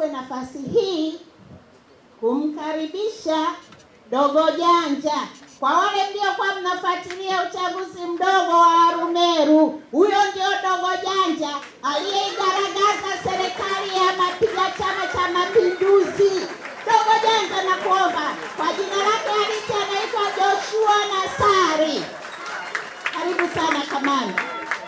nichukue nafasi hii kumkaribisha Dogo Janja. Kwa wale mliokuwa mnafuatilia uchaguzi mdogo wa Arumeru, huyo ndio Dogo Janja aliyeigaragaza serikali ya mapiga Chama cha Mapinduzi. Dogo Janja, nakuomba kwa jina lake halisi anaitwa Joshua Nassari. Karibu sana kamanda.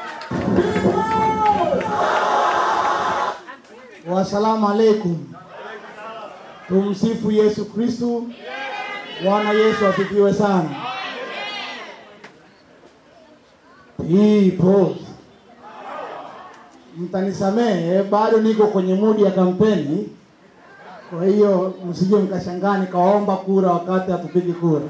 Wasalamu alaikum. Tumsifu Yesu Kristu. Bwana Yesu asifiwe sana. People, mtanisamehe, bado niko kwenye mudi ya kampeni, kwa hiyo msije mkashangaa nikawaomba kura wakati hatupigi kura.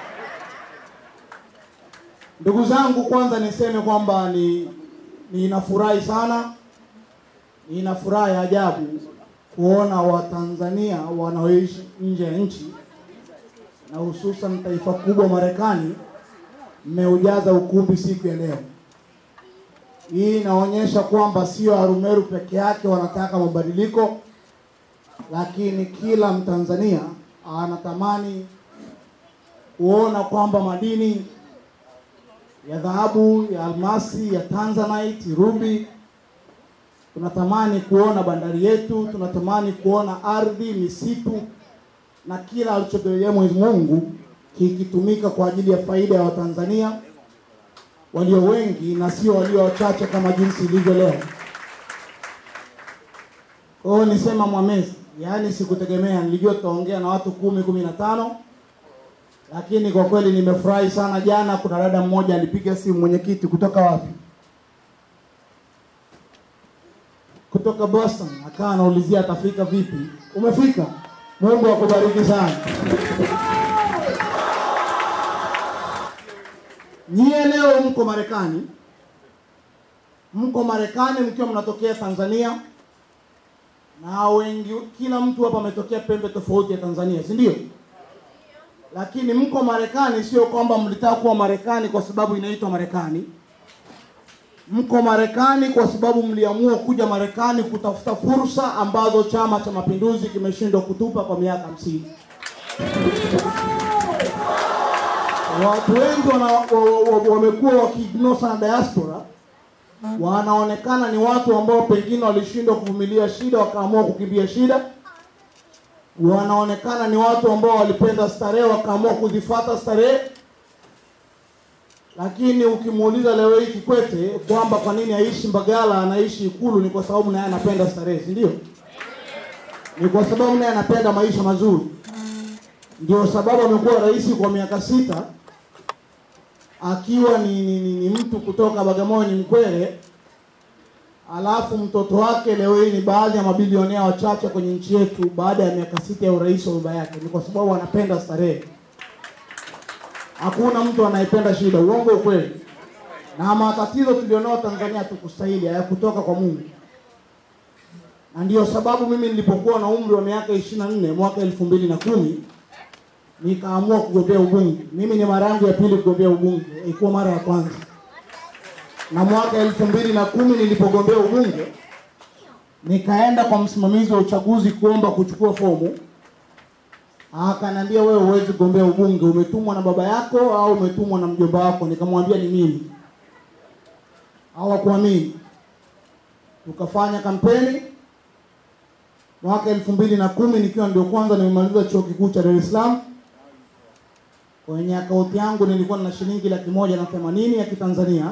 Ndugu zangu, kwanza niseme kwamba ni ninafurahi sana, nina furaha ya ajabu kuona Watanzania wanaoishi nje ya nchi na hususan taifa kubwa Marekani mmeujaza ukumbi siku ya leo. Hii inaonyesha kwamba sio Arumeru peke yake wanataka mabadiliko, lakini kila Mtanzania anatamani kuona kwamba madini ya dhahabu, ya almasi, ya tanzanite, ruby tunatamani kuona bandari yetu, tunatamani kuona ardhi, misitu na kila alichotujalia Mwenyezi Mungu kikitumika kwa ajili ya faida ya Watanzania walio wengi na sio walio wachache kama jinsi ilivyo leo. Kwa hiyo nisema Mwamezi, yaani sikutegemea, nilijua tutaongea na watu kumi kumi na tano, lakini kwa kweli nimefurahi sana. Jana kuna dada mmoja alipiga simu, mwenyekiti, kutoka wapi? Kutoka Boston, akawa anaulizia atafika vipi. Umefika? Mungu akubariki sana. Nyie leo mko Marekani, mko Marekani mkiwa mnatokea Tanzania, na wengi, kila mtu hapa ametokea pembe tofauti ya Tanzania, si ndio? Lakini mko Marekani, sio kwamba mlitaka kuwa Marekani kwa sababu inaitwa Marekani. Mko Marekani kwa sababu mliamua kuja Marekani kutafuta fursa ambazo Chama cha Mapinduzi kimeshindwa kutupa kwa miaka hamsini. Watu wengi wana- wa- wa- wamekuwa wakiignore sana diaspora, wanaonekana ni watu ambao pengine walishindwa kuvumilia shida wakaamua kukimbia shida. Wanaonekana ni watu ambao walipenda starehe wakaamua kuzifata starehe lakini ukimuuliza leo hii Kikwete kwamba kwa nini aishi Mbagala anaishi Ikulu, ni kwa sababu naye anapenda starehe, si ndio? Ni kwa sababu naye anapenda maisha mazuri. Ndio sababu amekuwa rais kwa miaka sita akiwa ni, ni, ni, ni mtu kutoka Bagamoyo, ni Mkwere, alafu mtoto wake leo hii ni baadhi ya mabilionea wachache kwenye nchi yetu baada ya miaka sita ya urais wa baba yake. Ni kwa sababu anapenda starehe. Hakuna mtu anayependa shida, uongo ukweli. Na matatizo tulionao Tanzania tukustahili, hayakutoka kwa Mungu, na ndiyo sababu mimi nilipokuwa na umri wa miaka ishirini na nne mwaka elfu mbili na kumi nikaamua kugombea ubunge. Mimi ni mara yangu ya pili kugombea ubunge, ilikuwa mara ya kwanza. Na mwaka elfu mbili na kumi nilipogombea ubunge nikaenda kwa msimamizi wa uchaguzi kuomba kuchukua fomu Akaniambia wewe huwezi kugombea ubunge, umetumwa na baba yako au umetumwa na mjomba wako? Nikamwambia ni mimi. Hawakuamini. Tukafanya kampeni mwaka elfu mbili na kumi nikiwa ndio kwanza nimemaliza chuo kikuu cha Dar es Salaam. Kwenye akaunti yangu nilikuwa na shilingi laki moja na themanini ya Kitanzania,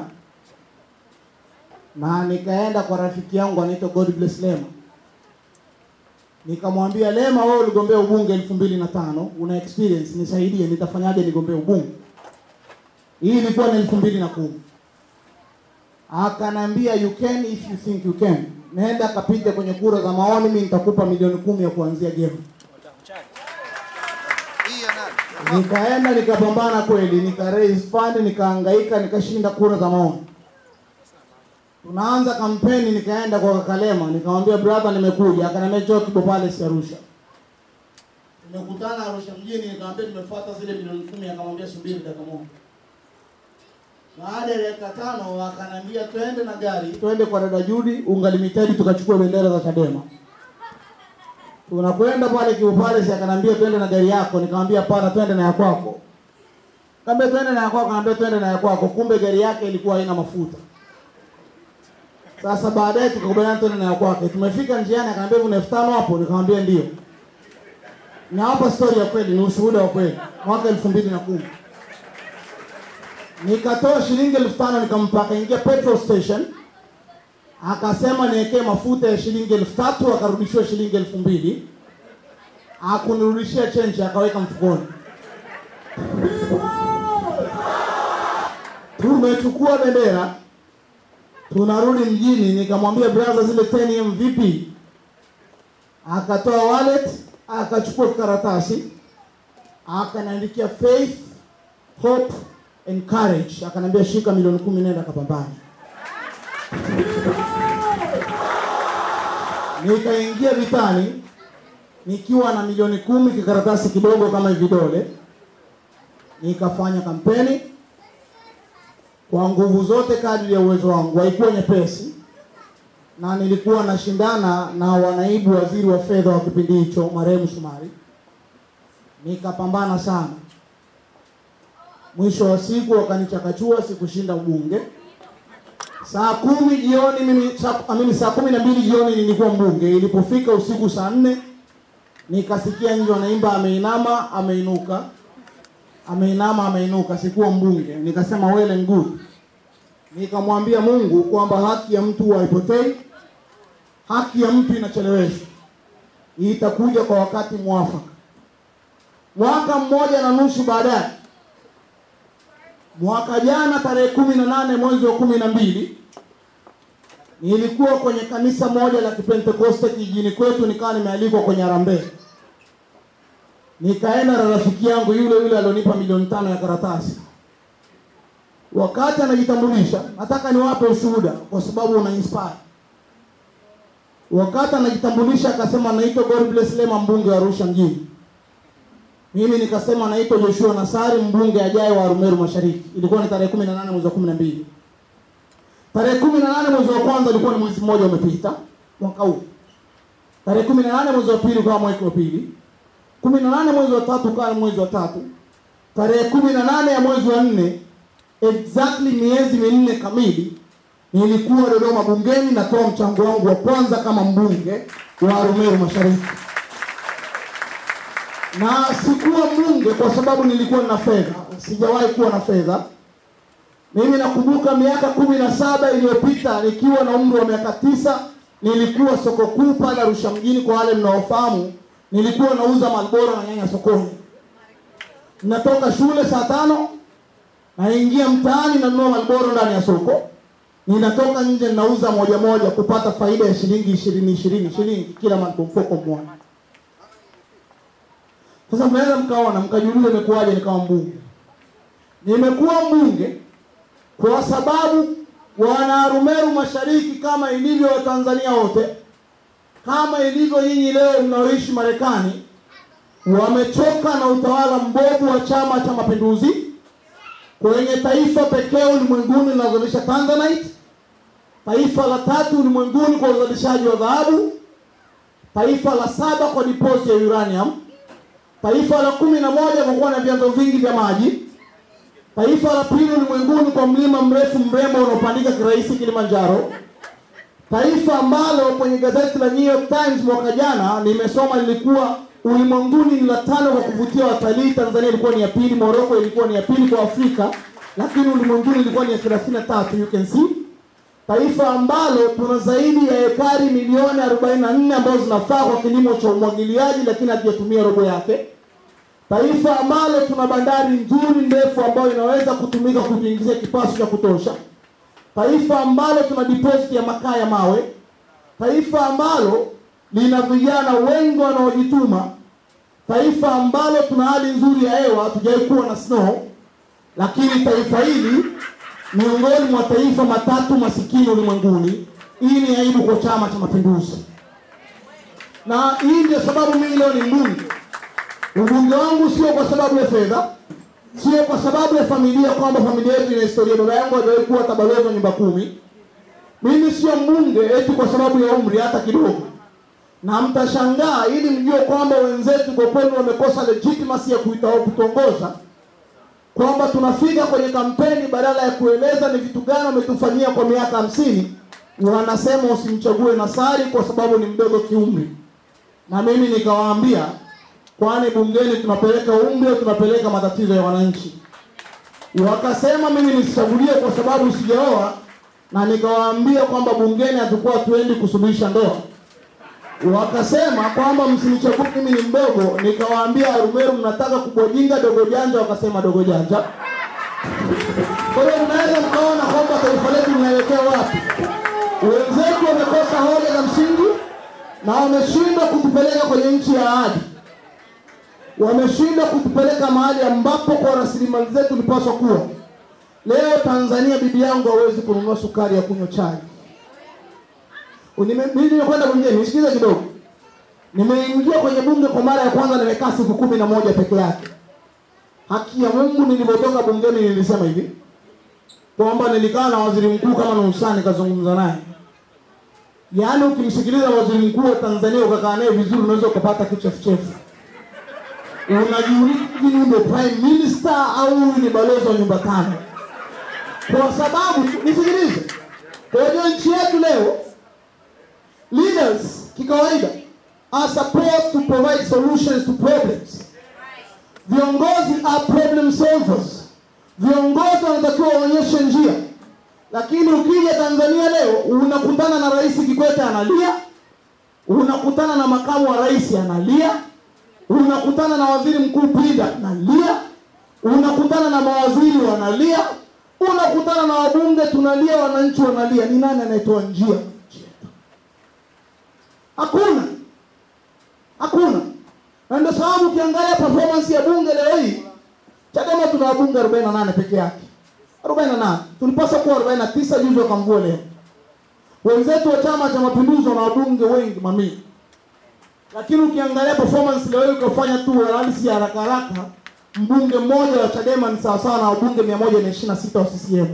na nikaenda kwa rafiki yangu anaitwa God Bless Lema nikamwambia Lema, wewe uligombea ubunge elfu mbili na tano una experience, nisaidie, nitafanyaje nigombee ubunge? Hii ilikuwa ni elfu mbili na kumi. Akanambia you can if you think you can, nenda kapita kwenye kura za maoni, mimi nitakupa milioni kumi ya kuanzia game. Nikaenda nikapambana kweli, nika raise fund, nikahangaika, nikashinda kura za maoni. Tunaanza kampeni, nikaenda kwa Kakalema, nikamwambia brother, nimekuja. Akaniambia njoo Kibo Palace Arusha. Tumekutana Arusha mjini, nikamwambia nimefuata zile milioni kumi. Akamwambia subiri dakika moja. Baada ya dakika tano akaniambia twende na gari, twende kwa dada Judy Unga Limited tukachukua bendera za Chadema. tunakwenda pale kiupale, si akanambia twende na gari yako, nikamwambia hapana, twende na ya kwako. Kaambia twende na ya kwako, kaambia twende na ya kwako, kumbe gari yake ilikuwa haina mafuta. Sasa baadaye tukakubaliana twende na ya kwake. Tumefika njiani, akaniambia kuna elfu tano hapo, nikamwambia ndio. Na hapa story ya kweli, ni ushuhuda wa kweli. Mwaka elfu mbili na kumi nikatoa shilingi elfu tano nikampa, akaingia petrol station akasema niwekee mafuta ya shilingi elfu tatu akarudishiwa shilingi elfu mbili akunirudishia chenji akaweka mfukoni. Tumechukua bendera tunarudi mjini, nikamwambia brother, zile 10 m vipi? Akatoa wallet akachukua karatasi akaniandikia faith hope and courage, akaniambia shika milioni kumi, nenda kapambane. Nikaingia vitani nikiwa na milioni kumi, kikaratasi kidogo kama vidole, nikafanya kampeni kwa nguvu zote kadri ya uwezo wangu. Haikuwa nyepesi, na nilikuwa nashindana na wanaibu waziri wa fedha wa kipindi hicho marehemu Shomari, nikapambana sana. Mwisho wa siku wakanichakachua, sikushinda ubunge. Saa kumi jioni mimi saa, amini saa kumi na mbili jioni nilikuwa mbunge. Ilipofika usiku saa nne nikasikia nje wanaimba ameinama ameinuka, ameinama ameinuka. Sikuwa mbunge, nikasema well and good. Nikamwambia Mungu kwamba haki ya mtu haipotei, haki ya mtu inacheleweshwa, itakuja kwa wakati mwafaka. Mwaka mmoja na nusu baadaye mwaka jana tarehe kumi na nane mwezi wa kumi na mbili nilikuwa kwenye kanisa moja la Kipentekoste kijijini kwetu, nikawa nimealikwa kwenye harambee. Nikaenda na rafiki yangu yule yule alionipa milioni tano ya karatasi. Wakati anajitambulisha, nataka niwape ushuhuda kwa sababu una inspire. Wakati anajitambulisha akasema naitwa God bless Lema, mbunge wa Arusha mjini. Mimi nikasema naitwa Joshua Nasari, mbunge ajaye wa Arumeru Mashariki. Ilikuwa ni tarehe 18 mwezi wa 12. Tarehe 18 mwezi wa kwanza ilikuwa ni mwezi mmoja umepita mwaka huu. Tarehe 18 mwezi wa pili kwa mwezi wa pili. 18 mwezi wa tatu kwa mwezi wa tatu. Tarehe 18 ya mwezi wa nne exactly miezi minne kamili nilikuwa Dodoma bungeni natoa mchango wangu wa kwanza kama mbunge wa Arumeru Mashariki na sikuwa mbunge kwa sababu nilikuwa na fedha. Sijawahi kuwa na fedha. Mimi nakumbuka miaka kumi na saba iliyopita nikiwa na umri wa miaka tisa nilikuwa soko kuu pale Arusha mjini. Kwa wale mnaofahamu, nilikuwa nauza Marlboro na nyanya sokoni. Natoka shule saa tano naingia mtaani nanunua Marlboro ndani ya soko, ninatoka nje ninauza moja moja kupata faida ya shilingi ishirini ishirini shilingi kila mfuko mmoja. Sasa mnaweza mkaona mkajiuliza imekuwaje nikawa mbunge. Nimekuwa mbunge kwa sababu wana Arumeru Mashariki kama ilivyo Watanzania wote, kama ilivyo nyinyi leo mnaoishi Marekani, wamechoka na utawala mbovu wa Chama cha Mapinduzi kwenye taifa pekee ulimwenguni linalozalisha Tanzanite, taifa la tatu ulimwenguni kwa uzalishaji wa dhahabu, taifa la saba kwa deposit ya uranium taifa la kumi na moja kwa kuwa na vyanzo vingi vya maji, taifa la pili ulimwenguni kwa mlima mrefu mrembo unaopandika kirahisi Kilimanjaro, taifa ambalo kwenye gazeti la New York Times mwaka jana nimesoma lilikuwa ulimwenguni ni la tano kwa kuvutia watalii. Tanzania ilikuwa ni ya pili, Morocco ilikuwa ni ya pili kwa Afrika, lakini ulimwenguni ilikuwa ni ya thelathini na tatu. You can see taifa ambalo tuna zaidi ya ekari milioni 44 ambazo zinafaa kwa kilimo cha umwagiliaji, lakini hatujatumia robo yake. Taifa ambalo tuna bandari nzuri ndefu ambayo inaweza kutumika kutuingizia kipato cha kutosha. Taifa ambalo tuna deposit ya makaa ya mawe. Taifa ambalo lina vijana wengi wanaojituma. Taifa ambalo tuna hali nzuri ya hewa, hatujawahi kuwa na snow, lakini taifa hili miongoni mwa taifa matatu masikini ulimwenguni. Hii ni aibu kwa Chama cha Mapinduzi, na hii ndio sababu mimi leo ni mbunge. Ubunge wangu sio kwa sababu ya fedha, sio kwa sababu ya familia, kwamba familia yetu ina historia. Baba yangu hajawahi kuwa tabalozi wa nyumba kumi. Mimi sio mbunge eti kwa sababu ya umri hata kidogo. na mtashangaa ili mjue kwamba wenzetu kwa kweli wamekosa legitimacy ya kuita kutongoza kwamba tunafika kwenye kampeni badala ya kueleza ni vitu gani wametufanyia kwa miaka hamsini wanasema usimchague Nasari kwa sababu ni mdogo kiumri na mimi nikawaambia kwani bungeni tunapeleka umri au tunapeleka matatizo ya wananchi wakasema mimi nisichagulie kwa sababu sijaoa na nikawaambia kwamba bungeni hatukuwa tuendi kusuluhisha ndoa wakasema kwamba msinichague mimi ni mdogo nikawaambia arumeru mnataka kubwajinga dogo janja wakasema dogo janja kwa hiyo mnaweza mkaona kwamba taifa letu linaelekea wapi wenzetu wamekosa hoja za msingi na wameshindwa kutupeleka kwenye nchi ya ahadi wameshindwa kutupeleka mahali ambapo kwa rasilimali zetu lipaswa kuwa leo tanzania bibi yangu hawezi kununua sukari ya kunywa chai Nime- mimi nimekwenda bungeni nisikize kidogo nimeingia kwenye bunge kwa mara ya kwanza nimekaa siku kumi na moja peke yake haki ya mungu nilivyotoka bungeni nilisema hivi kwamba nilikaa na waziri mkuu kama nusaa nikazungumza naye yaani ukimsikiliza waziri mkuu wa tanzania ukakaa naye vizuri unaweza ukapata kichefuchefu unajiuliza hivi huyu ndio prime minister au huyu ni balozi wa nyumba tano kwa sababu nisikilize kwa hiyo nchi yetu leo leaders kikawaida are supposed to provide solutions to problems viongozi are problem solvers viongozi wanatakiwa waonyeshe njia lakini ukija tanzania leo unakutana na rais kikwete analia unakutana na makamu wa rais analia unakutana na waziri mkuu pinda analia unakutana na mawaziri wanalia unakutana na wabunge tunalia wananchi wanalia ni nani anayetoa njia nchi yetu hakuna hakuna na ndio sababu ukiangalia performance ya bunge leo hii chadema tuna wabunge 48 peke yake 48 tulipaswa kuwa 49 juzi wakamvua leo wenzetu wa chama cha mapinduzi wana wabunge wengi mamia lakini ukiangalia performance leo hii ukafanya tu analysis ya haraka haraka mbunge mmoja wa chadema ni sawasawa na wabunge 126 wa ccm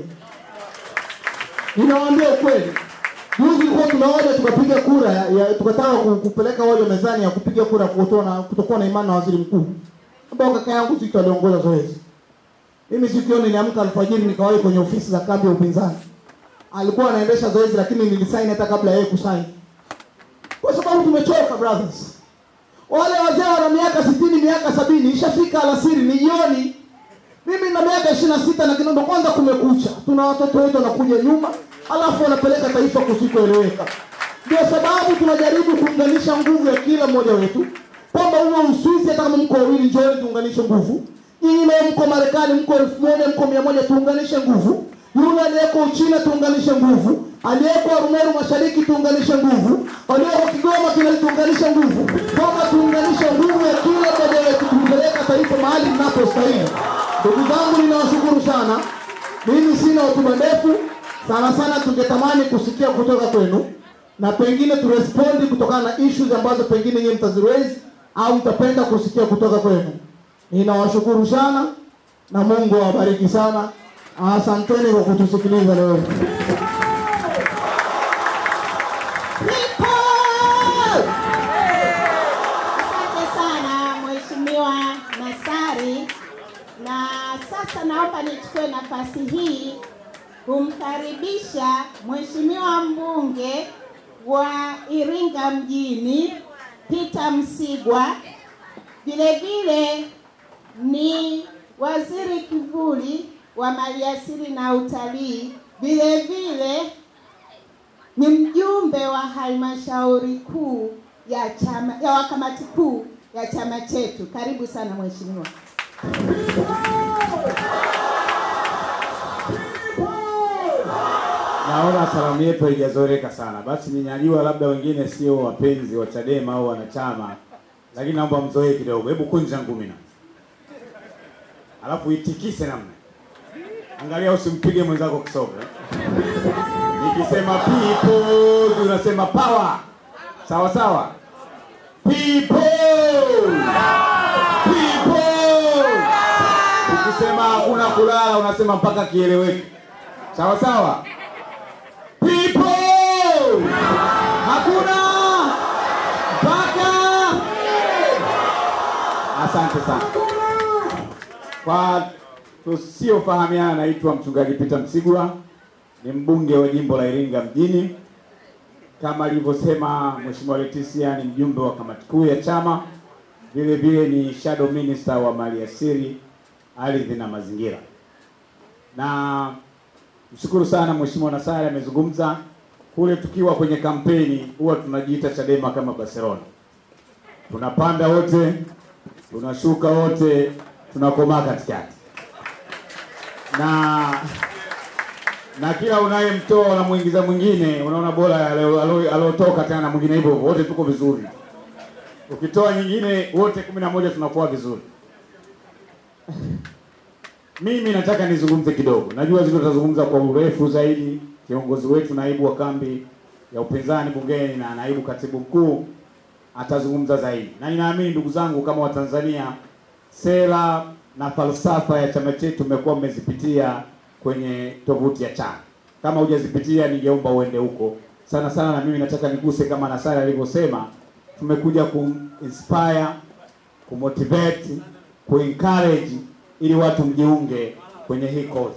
ninawaambia ukweli juzi ilikuwa tunaoja tukapiga kura ya, ya tukataka ku- kupeleka hoja mezani ya kupiga kura kutokuwa na, kutokuwa na imani na waziri mkuu ambao kaka yangu Zito aliongoza zoezi mimi siku hiyo niliamka alfajiri nikawahi kwenye ofisi za kambi ya upinzani alikuwa anaendesha zoezi lakini nilisaini hata kabla ya yeye kusaini kwa sababu tumechoka brothers wale wazee wana miaka sitini miaka sabini ishafika alasiri ni jioni mimi na miaka ishirini na sita na kinondo kwanza kumekucha tuna watoto wetu wanakuja nyuma alafu wanapeleka taifa kusikoeleweka ndio sababu tunajaribu kuunganisha nguvu ya kila mmoja wetu kwamba huo uswizi hata kama mko wawili njooni tuunganishe nguvu nyinyi leo mko marekani mko elfu moja mko mia moja tuunganishe nguvu yule aliyeko uchina tuunganishe nguvu aliyeko arumeru mashariki tuunganishe nguvu walioko kigoma kile tuunganishe nguvu kwamba tuunganishe nguvu ya kila mmoja wetu kumpeleka taifa mahali linapostahili ndugu zangu ninawashukuru sana mimi sina hotuba ndefu sana sana tungetamani kusikia kutoka kwenu na pengine turespondi kutokana na issues ambazo pengine nyinyi mtaziraise au mtapenda kusikia kutoka kwenu ninawashukuru sana na mungu awabariki sana asanteni kwa kutusikiliza leo People! Asante sana Mheshimiwa Nassari, na sasa naomba nichukue nafasi hii kumkaribisha Mheshimiwa mbunge wa Iringa mjini Peter Msigwa, vile vile ni waziri kivuli wa maliasili na utalii, vile vile ni mjumbe wa halmashauri kuu ya chama ya wakamati kuu ya chama chetu. Karibu sana mheshimiwa. Naona salamu yetu haijazoreka sana, basi ninyajua labda wengine sio wapenzi wa Chadema au wanachama, lakini naomba mzoee kidogo. Hebu kunja ngumi na alafu itikise namna, angalia usimpige mwenzako kisogo. Nikisema people unasema power, sawa sawa. People, people. Ukisema hakuna kulala unasema mpaka kieleweke, sawa sawa. People! Hakuna! Asante sana. Kwa tusiofahamiana, naitwa mchungaji Peter Msigwa, ni mbunge wa jimbo la Iringa mjini. Kama alivyosema Mheshimiwa Leticia, ni mjumbe wa kamati kuu ya chama, vile vile ni shadow minister wa maliasili, ardhi na mazingira. Na mshukuru sana Mheshimiwa Nasari amezungumza kule, tukiwa kwenye kampeni huwa tunajiita Chadema kama Barcelona, tunapanda wote, tunashuka wote, tunakomaa katikati na na kila unayemtoa unamuingiza mwingine, unaona bora alio- alio- aliotoka tena na mwingine hivyo hivyo, wote tuko vizuri. Ukitoa nyingine, wote kumi na moja tunakuwa vizuri. Mimi nataka nizungumze kidogo, najua zile tutazungumza kwa urefu zaidi. Kiongozi wetu naibu wa kambi ya upinzani bungeni na naibu katibu mkuu atazungumza zaidi, na ninaamini ndugu zangu, kama Watanzania, sera na falsafa ya chama chetu mmekuwa mmezipitia kwenye tovuti ya chama. Kama hujazipitia, ningeomba uende huko sana sana, na mimi nataka niguse kama Nasari alivyosema, tumekuja kuinspire, kumotivate, kuencourage ili watu mjiunge kwenye hii cause.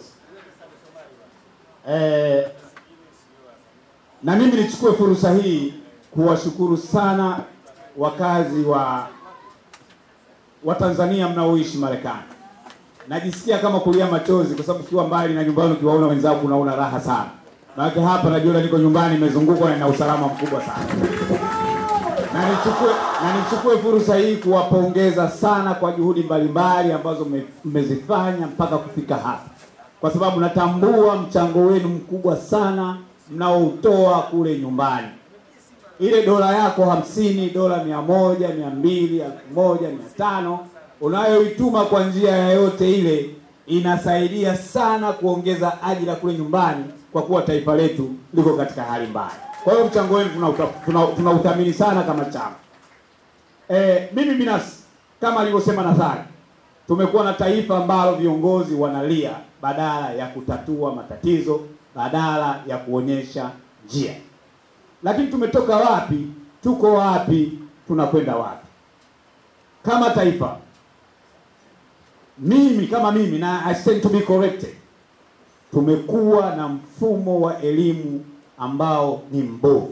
Eh, na mimi nichukue fursa hii kuwashukuru sana wakazi wa wa Tanzania mnaoishi Marekani. Najisikia kama kulia machozi kwa sababu ukiwa mbali na nyumbani, ukiwaona wenzako unaona raha sana. Maana hapa najiona niko nyumbani, nimezungukwa na nina usalama mkubwa sana. Na nichukue na nichukue fursa hii kuwapongeza sana kwa juhudi mbalimbali ambazo mme- mmezifanya mpaka kufika hapa, kwa sababu natambua mchango wenu mkubwa sana mnaoutoa kule nyumbani ile dola yako hamsini, dola mia moja, mia mbili, elfu moja, mia tano unayoituma kwa njia yoyote ile inasaidia sana kuongeza ajira kule nyumbani, kwa kuwa taifa letu liko katika hali mbaya. Kwa hiyo mchango wenu tunauta- tuna- tunauthamini sana kama chama. E, mimi binafsi kama alivyosema Nathari, tumekuwa na taifa ambalo viongozi wanalia badala ya kutatua matatizo, badala ya kuonyesha njia lakini tumetoka wapi? Tuko wapi? Tunakwenda wapi kama taifa? Mimi kama mimi na I stand to be corrected, tumekuwa na mfumo wa elimu ambao ni mbovu.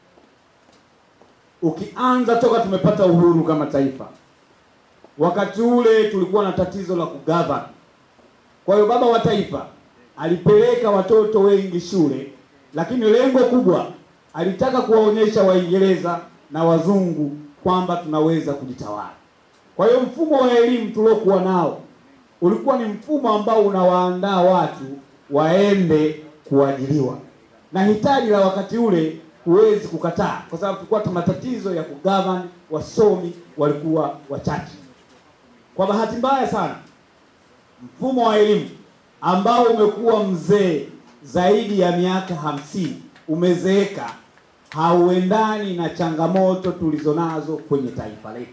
Ukianza toka tumepata uhuru kama taifa, wakati ule tulikuwa na tatizo la kugovern. Kwa hiyo baba wa taifa alipeleka watoto wengi shule, lakini lengo kubwa alitaka kuwaonyesha Waingereza na wazungu kwamba tunaweza kujitawala. Kwa hiyo mfumo wa elimu tuliokuwa nao ulikuwa ni mfumo ambao unawaandaa watu waende kuajiriwa, na hitaji la wakati ule huwezi kukataa, kwa sababu tulikuwa tuna matatizo ya kugovern, wasomi walikuwa wachache. Kwa bahati mbaya sana, mfumo wa elimu ambao umekuwa mzee zaidi ya miaka hamsini umezeeka, hauendani na changamoto tulizonazo kwenye taifa letu.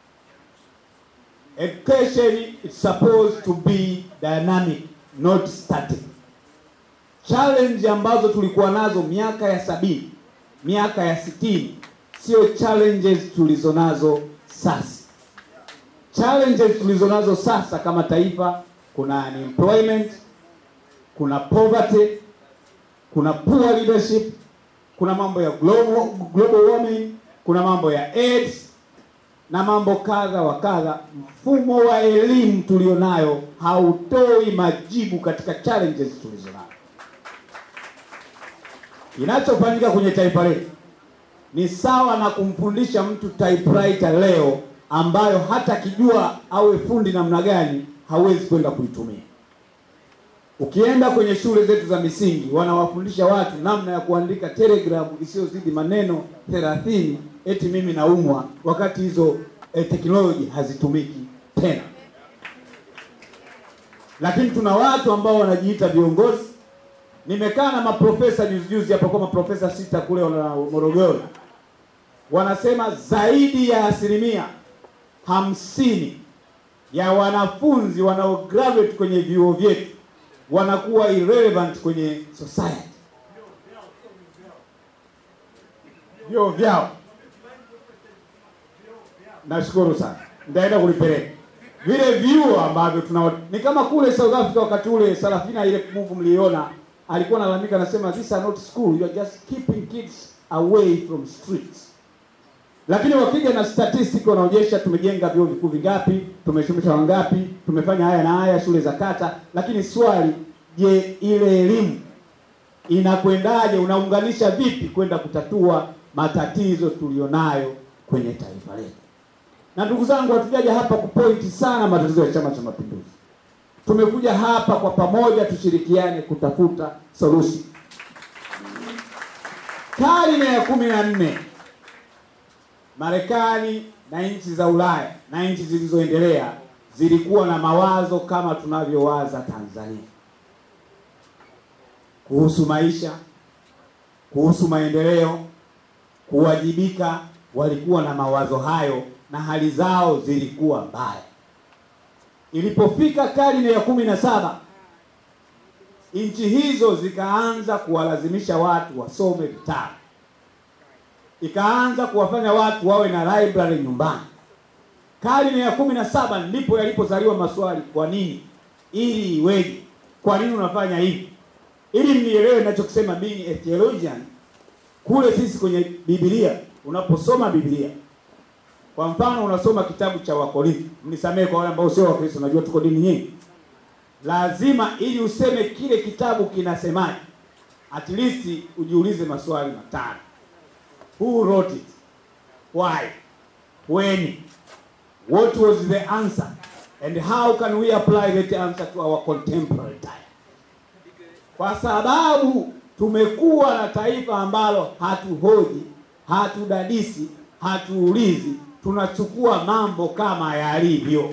Education is supposed to be dynamic, not static. Challenge ambazo tulikuwa nazo miaka ya sabini, miaka ya sitini sio challenges tulizonazo sasa. Challenges tulizonazo sasa kama taifa, kuna unemployment, kuna poverty, kuna poor leadership, kuna mambo ya global, global warming, kuna mambo ya AIDS na mambo kadha wa kadha. Mfumo wa elimu tulionayo hautoi majibu katika challenges tulizonazo. Kinachofanyika kwenye taifa letu ni sawa na kumfundisha mtu typewriter leo ambayo hata kijua awe fundi namna gani hawezi kwenda kuitumia. Ukienda kwenye shule zetu za misingi wanawafundisha watu namna ya kuandika telegramu isiyozidi maneno thelathini, eti mimi naumwa, wakati hizo eh, teknoloji hazitumiki tena. Lakini tuna watu ambao wanajiita viongozi. Nimekaa na maprofesa juzi juzi hapa kwa maprofesa sita kule wana Morogoro, wanasema zaidi ya asilimia hamsini ya wanafunzi wanao graduate kwenye vyuo vyetu wanakuwa irrelevant kwenye society, vyuo vyao. Nashukuru sana, nitaenda kulipeleka vile vyuo ambavyo tuna ni kama kule South Africa wakati ule Sarafina ile movie mliona alikuwa analalamika anasema these are not school you are just keeping kids away from streets lakini wakija na statistic wanaonyesha tumejenga vyuo vikuu vingapi tumesomesha wangapi tumefanya haya na haya shule za kata lakini swali je ile elimu inakwendaje unaunganisha vipi kwenda kutatua matatizo tulionayo kwenye taifa letu na ndugu zangu hatujaja hapa kupointi sana matatizo ya chama cha mapinduzi tumekuja hapa kwa pamoja tushirikiane kutafuta solution karne ya kumi na nne marekani na nchi za ulaya na nchi zilizoendelea zilikuwa na mawazo kama tunavyowaza tanzania kuhusu maisha kuhusu maendeleo kuwajibika walikuwa na mawazo hayo na hali zao zilikuwa mbaya ilipofika karne ya kumi na saba nchi hizo zikaanza kuwalazimisha watu wasome vitabu ikaanza kuwafanya watu wawe na library nyumbani karne ya kumi na saba ndipo yalipozaliwa maswali kwa nini ili iweje kwa nini unafanya hivi ili mnielewe ninachokisema being a theologian kule sisi kwenye biblia unaposoma biblia kwa mfano unasoma kitabu cha wakorintho mnisamehe kwa wale ambao sio wakristo najua tuko dini nyingi lazima ili useme kile kitabu kinasemaje at least ujiulize maswali matano who wrote it why when what was the answer and how can we apply that answer to our contemporary time kwa sababu tumekuwa na taifa ambalo hatuhoji hatudadisi hatuulizi tunachukua mambo kama yalivyo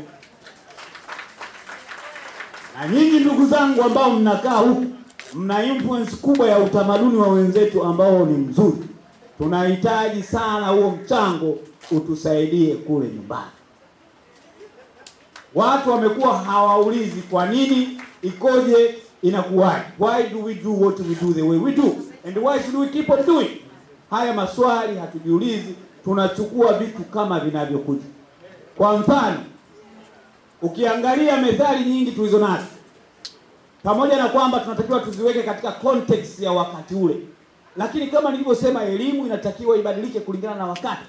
na nyinyi ndugu zangu ambao mnakaa huku mna influence kubwa ya utamaduni wa wenzetu ambao ni mzuri tunahitaji sana huo mchango utusaidie kule nyumbani watu wamekuwa hawaulizi kwa nini ikoje inakuwaje why do we do what we do the way we do and why should we keep on doing haya maswali hatujiulizi tunachukua vitu kama vinavyokuja kwa mfano ukiangalia methali nyingi tulizo nazo pamoja na kwamba tunatakiwa tuziweke katika context ya wakati ule lakini kama nilivyosema elimu inatakiwa ibadilike kulingana na wakati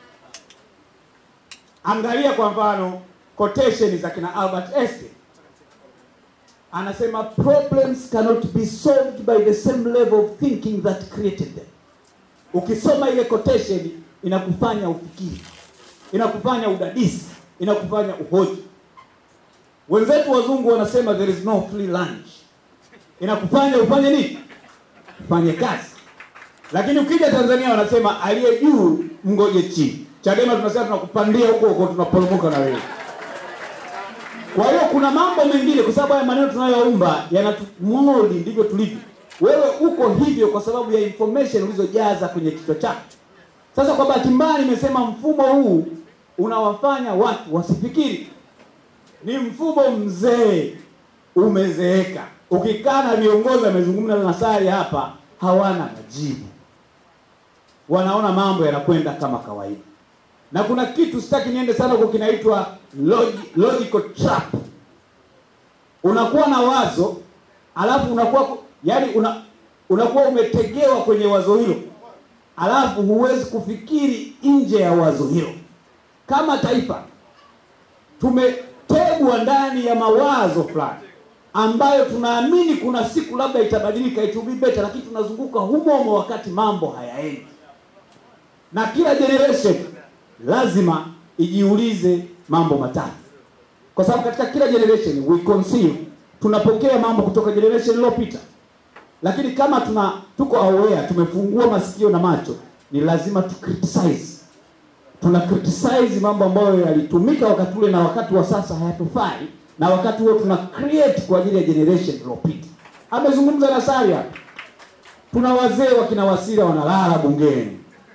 angalia kwa mfano quotation za kina albert einstein anasema problems cannot be solved by the same level of thinking that created them ukisoma ile quotation inakufanya ufikiri inakufanya udadisi inakufanya uhoji wenzetu wazungu wanasema there is no free lunch inakufanya ufanye nini ufanye kazi lakini ukija tanzania wanasema aliye juu mgoje chini chadema tunasema tunakupandia huko huko tunaporomoka na wewe kwa hiyo kuna mambo mengine kwa sababu haya maneno tunayoumba yanatumoldi ndivyo tulivyo wewe uko hivyo kwa sababu ya information ulizojaza kwenye kichwa chako sasa kwa bahati mbaya nimesema mfumo huu unawafanya watu wasifikiri ni mfumo mzee umezeeka ukikaa na viongozi amezungumza na Nasari hapa hawana majibu wanaona mambo yanakwenda kama kawaida na kuna kitu sitaki niende sana huko kinaitwa logi, logical trap unakuwa na wazo alafu unakuwa yani una, unakuwa umetegewa kwenye wazo hilo alafu huwezi kufikiri nje ya wazo hilo kama taifa tumetegwa ndani ya mawazo fulani ambayo tunaamini kuna siku labda itabadilika it will be better lakini tunazunguka humo humo wakati mambo hayaendi na kila generation lazima ijiulize mambo matatu kwa sababu katika kila generation we conceive tunapokea mambo kutoka generation iliyopita lakini kama tuna tuko aware tumefungua masikio na macho ni lazima tu criticize tuna criticize mambo ambayo yalitumika wakati ule na wakati wa sasa hayatufai na wakati huo tuna create kwa ajili ya generation iliyopita amezungumza na Sari hapa tuna wazee wakina Wasira wanalala bungeni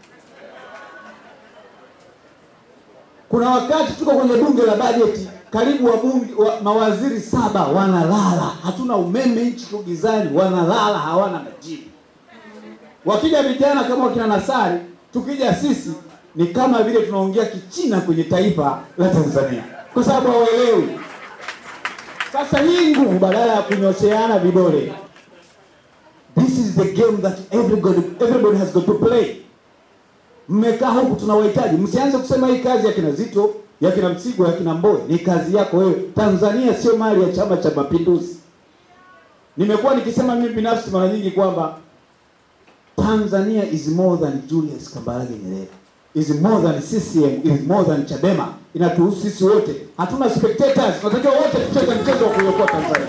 kuna wakati tuko kwenye bunge la bajeti karibu wabunge wa, mawaziri saba wanalala hatuna umeme nchi tu gizani wanalala hawana majibu wakija vijana kama wakina Nasari tukija sisi ni kama vile tunaongea kichina kwenye taifa la Tanzania kwa sababu hawaelewi. Sasa hii nguvu, badala ya kunyosheana vidole, this is the game that everybody, everybody has got to play. Mmekaa huku tunawahitaji, msianze kusema hii kazi ya kina Zito, ya kina Msigwa, ya kina Mbowe, ni kazi yako wewe. Tanzania sio mali ya Chama cha Mapinduzi. Nimekuwa nikisema mimi binafsi mara nyingi kwamba Tanzania is more than Julius Kambarage Nyerere. Is more than CCM, is more than Chadema. Inatuhusu sisi wote. Hatuna spectators, tunatakiwa wote tucheze mchezo wa kuiokoa Tanzania.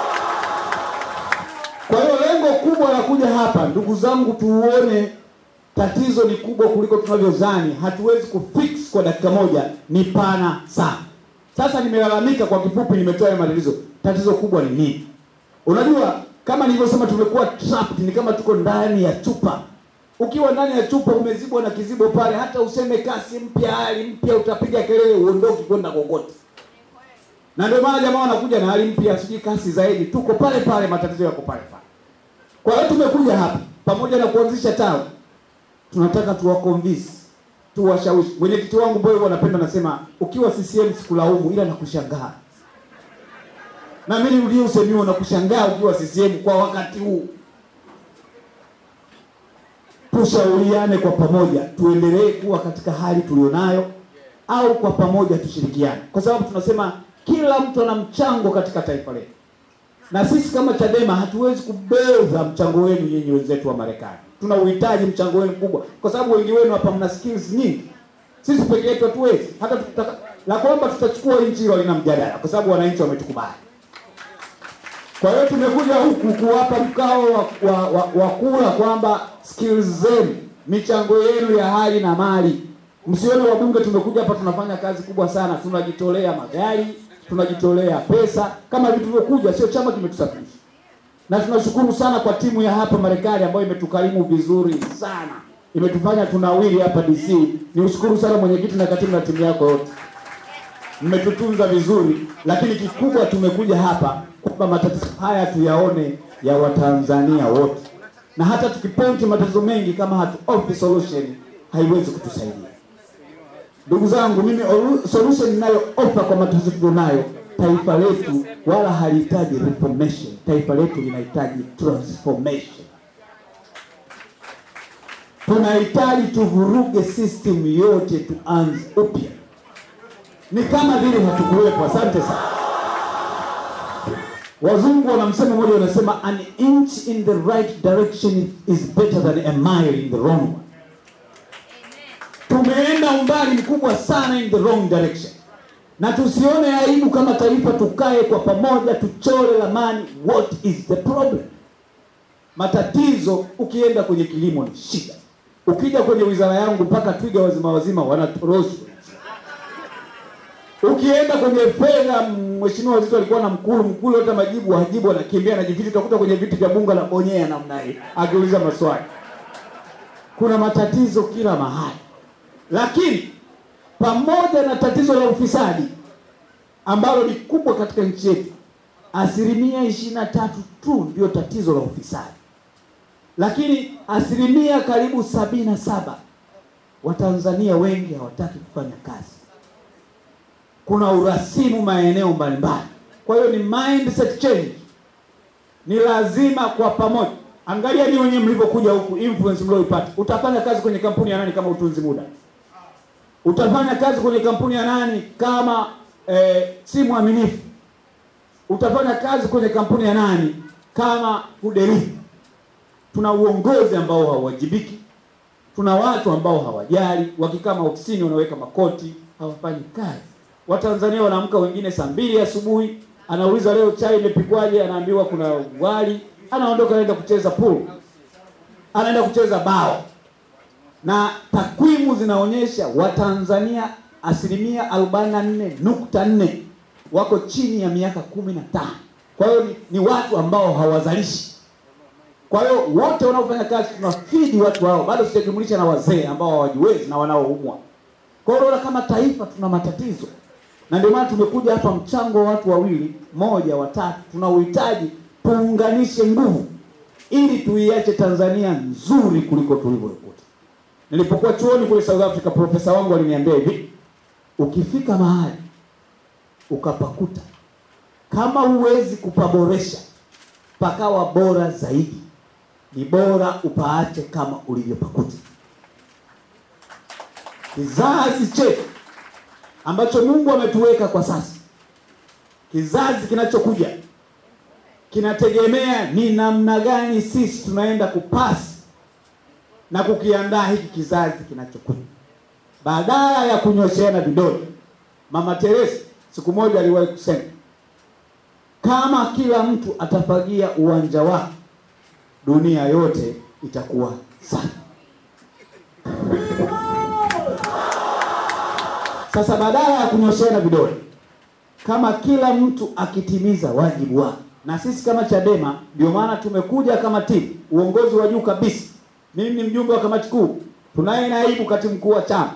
Kwa hiyo lengo kubwa la kuja hapa, ndugu zangu, tuone tatizo ni kubwa kuliko tunavyozani. Hatuwezi kufix kwa dakika moja, ni pana sana. Sasa nimelalamika kwa kifupi, nimetoa haya matatizo. Tatizo kubwa ni nini? Unajua, kama nilivyosema, tumekuwa trapped, ni kama tuko ndani ya chupa. Ukiwa ndani ya chupa umezibwa na kizibo pale, hata useme kasi mpya, hali mpya, utapiga kelele, uondoki kwenda kokote. Na ndio maana jamaa wanakuja na hali mpya, sijui kasi zaidi, tuko pale pale, matatizo yako pale pale. Kwa hiyo tumekuja hapa pamoja na kuanzisha tawi, tunataka tuwakonvince, tuwashawishi. Mwenyekiti wangu Boy wanapenda nasema, ukiwa CCM sikulaumu, ila nakushangaa na mimi nirudie usemi huo na kushangaa ukiwa CCM kwa wakati huu. Tushauriane kwa pamoja, tuendelee kuwa katika hali tulionayo, au kwa pamoja tushirikiane, kwa sababu tunasema kila mtu ana mchango katika taifa letu, na sisi kama Chadema hatuwezi kubeza mchango wenu nyinyi wenzetu wa Marekani. Tuna uhitaji mchango wenu mkubwa, kwa sababu wengi wenu hapa mna skills nyingi. Sisi peke yetu hatuwezi. Hata tutaka la kwamba tutachukua nchi hilo lina mjadala, kwa sababu wananchi wametukubali. Kwa hiyo tumekuja huku kuwapa mkao wa, wa, wa, wa kula kwamba skills zenu, michango yenu ya hali na mali. Msione wabunge tumekuja hapa tunafanya kazi kubwa sana, tunajitolea magari, tunajitolea pesa kama vitu vyokuja, sio chama kimetusafirisha. Na tunashukuru sana kwa timu ya hapa Marekani ambayo imetukarimu vizuri sana, imetufanya tunawili hapa DC. Ni ushukuru sana mwenyekiti na katibu na timu yako yote mmetutunza vizuri, lakini kikubwa tumekuja hapa kwamba matatizo haya tuyaone ya Watanzania wote, na hata tukipointi matatizo mengi kama hatu offer solution haiwezi kutusaidia. Ndugu zangu, mimi olu- solution ninayo offer kwa matatizo tulionayo, taifa letu wala halihitaji reformation, taifa letu linahitaji transformation. Tunahitaji tuvuruge system yote, tuanze upya ni kama vile hatukuwepo. Asante sana. Wazungu wana msemo mmoja wanasema, an inch in the right direction is better than a mile in the wrong one. Tumeenda umbali mkubwa sana in the wrong direction, na tusione aibu kama taifa, tukae kwa pamoja, tuchore ramani, what is the problem. Matatizo, ukienda kwenye kilimo ni shida, ukija kwenye wizara yangu mpaka twiga wazima wazima wanatoroshwa Ukienda kwenye fedha, mheshimiwa Zito alikuwa na mkulu mkulu, hata majibu hajibu, anakimbia anajificha. Utakuta kwenye viti vya bunge la bonyea namna hii akiuliza maswali. Kuna matatizo kila mahali, lakini pamoja na tatizo la ufisadi ambalo ni kubwa katika nchi yetu, asilimia ishirini na tatu tu ndio tatizo la ufisadi, lakini asilimia karibu sabini na saba Watanzania wengi hawataki kufanya kazi kuna urasimu maeneo mbalimbali. Kwa hiyo ni mindset change, ni lazima kwa pamoja. Angalia ni wenyewe mlivyokuja huku, influence mlioipata. Utafanya kazi kwenye kampuni ya nani kama utunzi muda? Utafanya kazi kwenye kampuni ya nani kama eh, si mwaminifu? Utafanya kazi kwenye kampuni ya nani kama hudelivi? Tuna uongozi ambao hauwajibiki, tuna watu ambao hawajali, wakikaa maofisini wanaweka makoti, hawafanyi kazi. Watanzania wanaamka wengine saa mbili asubuhi, anauliza leo chai imepikwaje, anaambiwa kuna wali, anaondoka anaenda kucheza pool, anaenda kucheza bao, na takwimu zinaonyesha Watanzania asilimia arobaini na nne nukta nne wako chini ya miaka kumi na tano. Kwa hiyo ni, ni watu ambao hawazalishi. Kwa hiyo wote wanaofanya kazi tunafidi watu hao, bado sijajumulisha na wazee ambao hawajiwezi na wanaoumwa. Kwa hiyo unaona kama taifa tuna matatizo na ndio maana tumekuja hapa, mchango wa watu wawili, moja, watatu, tuna uhitaji tuunganishe nguvu ili tuiache Tanzania nzuri kuliko tulivyoikuta. Nilipokuwa chuoni kule South Africa, profesa wangu aliniambia hivi, ukifika mahali ukapakuta, kama huwezi kupaboresha pakawa bora zaidi, ni bora upaache kama ulivyopakuta. Kizazi chetu ambacho Mungu ametuweka kwa sasa, kizazi kinachokuja kinategemea ni namna gani sisi tunaenda kupasi na kukiandaa hiki kizazi kinachokuja, badala ya kunyosheana vidole. Mama Teresa siku moja aliwahi kusema, kama kila mtu atafagia uwanja wake, dunia yote itakuwa safi. Sasa badala ya kunyosheana vidole, kama kila mtu akitimiza wajibu wake, na sisi kama Chadema ndio maana tumekuja kama timu, uongozi wa juu kabisa. Mimi ni mjumbe wa kamati kuu, tunaye naibu katibu mkuu wa chama.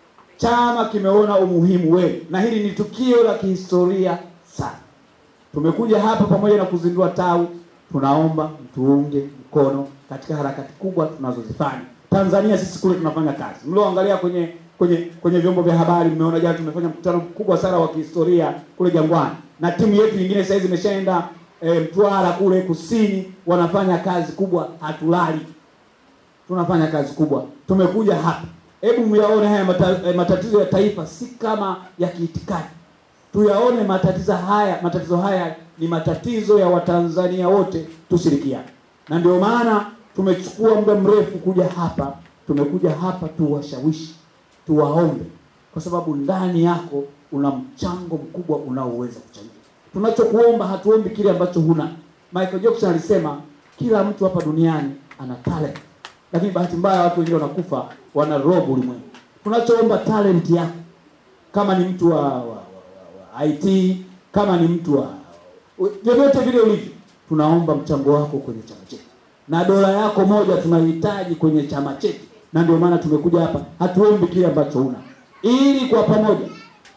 Chama kimeona umuhimu wenu, na hili ni tukio la kihistoria sana. Tumekuja hapa pamoja na kuzindua tawi, tunaomba mtuunge mkono katika harakati kubwa tunazozifanya. Tanzania sisi kule tunafanya kazi. Mlioangalia kwenye kwenye kwenye vyombo vya habari mmeona jana tumefanya mkutano mkubwa sana wa kihistoria kule Jangwani, na timu yetu nyingine sasa hizi imeshaenda e, Mtwara kule kusini, wanafanya kazi kubwa, hatulali, tunafanya kazi kubwa. Tumekuja hapa, hebu myaone haya mata, e, matatizo ya taifa si kama ya kiitikadi, tuyaone matatizo haya. Matatizo haya ni matatizo ya Watanzania wote, tushirikiane, na ndio maana tumechukua muda mrefu kuja hapa. Tumekuja hapa tuwashawishi tuwaombe kwa sababu ndani yako una mchango mkubwa unaoweza kuchangia. Tunachokuomba, hatuombi kile ambacho huna. Michael Jackson alisema kila mtu hapa duniani ana talent, lakini bahati mbaya watu wengine wanakufa wana robo ulimwengu. Tunachoomba talent yako, kama ni mtu wa, wa, wa, wa, wa IT, kama ni mtu wa vyovyote vile ulivyo, tunaomba mchango wako kwenye chama chetu, na dola yako moja tunahitaji kwenye chama chetu na ndio maana tumekuja hapa, hatuombi kile ambacho una, ili kwa pamoja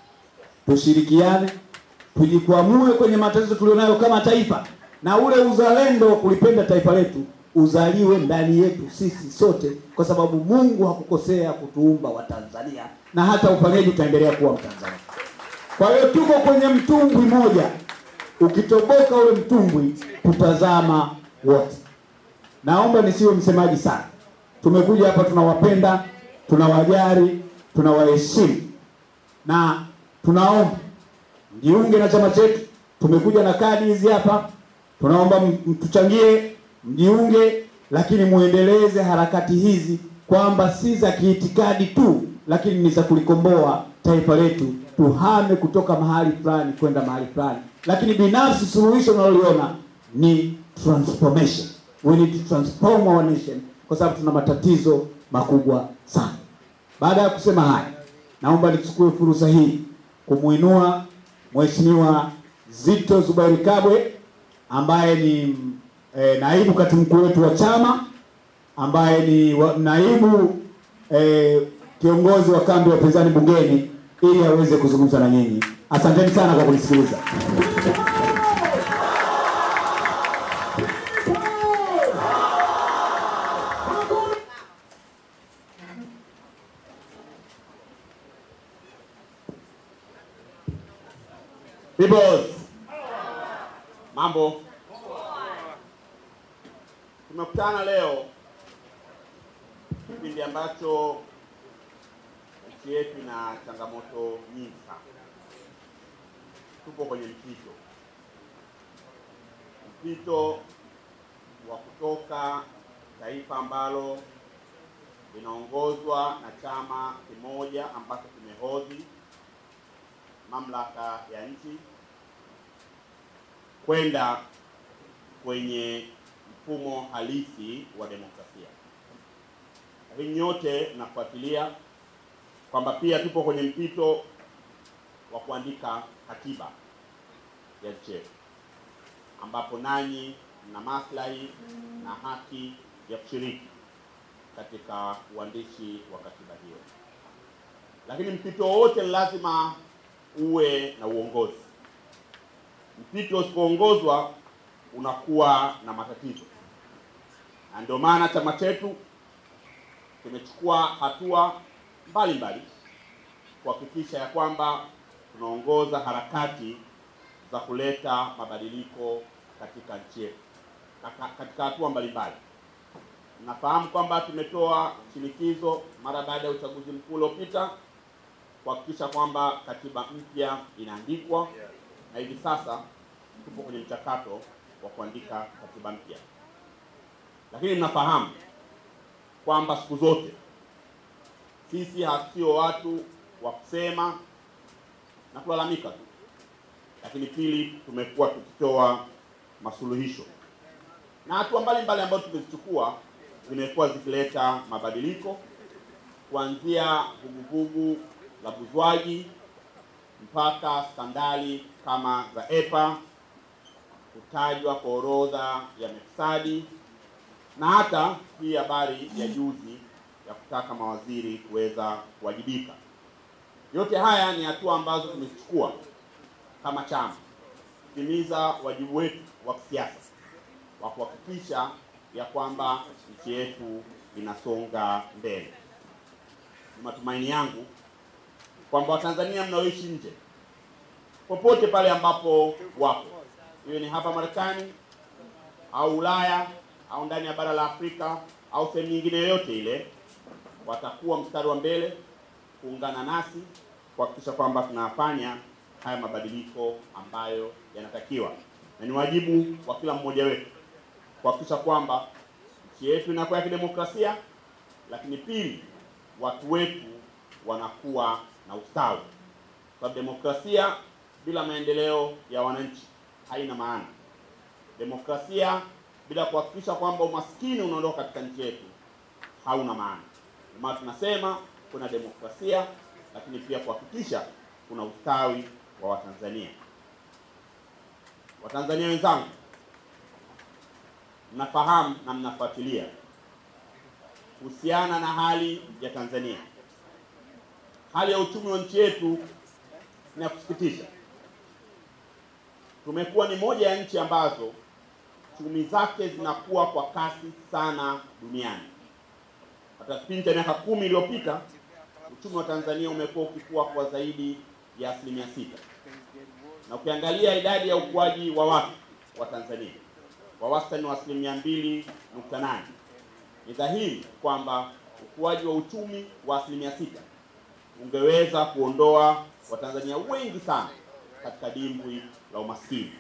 tushirikiane, tujikwamue kwenye matatizo tulionayo kama taifa, na ule uzalendo wa kulipenda taifa letu uzaliwe ndani yetu sisi sote, kwa sababu Mungu hakukosea kutuumba Watanzania, na hata ufanyaji utaendelea kuwa Mtanzania. Kwa hiyo tuko kwenye mtumbwi moja, ukitoboka ule mtumbwi tutazama wote. Naomba nisiwe msemaji sana tumekuja hapa tunawapenda, tunawajali, tunawaheshimu na tunaomba mjiunge na chama chetu. Tumekuja na kadi hizi hapa, tunaomba mtuchangie, mjiunge, lakini muendeleze harakati hizi kwamba si za kiitikadi tu, lakini ni za kulikomboa taifa letu, tuhame kutoka mahali fulani kwenda mahali fulani. Lakini binafsi suluhisho naloliona ni transformation. We need to transform our nation kwa sababu tuna matatizo makubwa sana. Baada ya kusema haya, naomba nichukue fursa hii kumuinua Mheshimiwa Zitto Zuberi Kabwe ambaye ni e, naibu katibu mkuu wetu wa chama ambaye ni wa, naibu e, kiongozi wa kambi ya upinzani bungeni ili aweze kuzungumza na nyinyi. Asanteni sana kwa kunisikiliza. Peoples. Mambo. Tumekutana leo kipindi ambacho nchi yetu ina changamoto nyingi sana. Tupo kwenye mpito, mpito wa kutoka taifa ambalo linaongozwa na chama kimoja ambacho kimehodhi mamlaka ya nchi kwenda kwenye mfumo halisi wa demokrasia. Lakini nyote nafuatilia kwamba pia tupo kwenye mpito wa kuandika katiba ya nchi yetu, ambapo nanyi mna maslahi na haki ya kushiriki katika uandishi wa katiba hiyo. Lakini mpito wowote lazima uwe na uongozi. Mpito usipoongozwa unakuwa na matatizo, na ndio maana chama chetu kimechukua hatua mbalimbali kuhakikisha ya kwamba tunaongoza harakati za kuleta mabadiliko katika nchi yetu kaka- katika hatua mbalimbali. Nafahamu kwamba tumetoa shinikizo mara baada ya uchaguzi mkuu uliopita kuhakikisha kwamba katiba mpya inaandikwa, na hivi sasa tupo kwenye mchakato wa kuandika katiba mpya, lakini mnafahamu kwamba siku zote sisi hasio watu wa kusema na kulalamika tu, lakini pili, tumekuwa tukitoa masuluhisho na hatua mbalimbali ambazo tumezichukua zimekuwa zikileta mabadiliko kuanzia vuguvugu la buzwaji mpaka skandali kama za EPA, kutajwa kwa orodha ya mefisadi na hata hii habari ya juzi ya kutaka mawaziri kuweza kuwajibika. Yote haya ni hatua ambazo tumezichukua kama chama kutimiza wajibu wetu wa kisiasa wa kuhakikisha ya kwamba nchi yetu inasonga mbele. Ni matumaini yangu kwamba Watanzania mnaoishi nje popote pale ambapo wapo, iwe ni hapa Marekani au Ulaya au ndani ya bara la Afrika au sehemu nyingine yoyote ile, watakuwa mstari wa mbele kuungana nasi kuhakikisha kwamba tunafanya haya mabadiliko ambayo yanatakiwa, na ni wajibu wa kila mmoja wetu kuhakikisha kwamba nchi yetu inakuwa ya kidemokrasia, lakini pili, watu wetu wanakuwa na ustawi, kwa sababu demokrasia bila maendeleo ya wananchi haina maana. Demokrasia bila kuhakikisha kwamba umaskini unaondoka katika nchi yetu hauna maana. Ndio maana tunasema kuna demokrasia, lakini pia kuhakikisha kuna ustawi wa Watanzania. Watanzania wenzangu, mnafahamu na mnafuatilia kuhusiana na hali ya Tanzania. Hali ya uchumi wa nchi yetu ni ya kusikitisha. Tumekuwa ni moja ya nchi ambazo chumi zake zinakuwa kwa kasi sana duniani. Hata kipindi cha miaka kumi iliyopita uchumi wa Tanzania umekuwa ukikua kwa zaidi ya asilimia sita, na ukiangalia idadi ya ukuaji wa watu wa Tanzania wa wastani wa asilimia mbili nukta nane ni dhahiri kwamba ukuaji wa uchumi wa asilimia sita ungeweza kuondoa Watanzania wengi sana katika dimbwi la umaskini,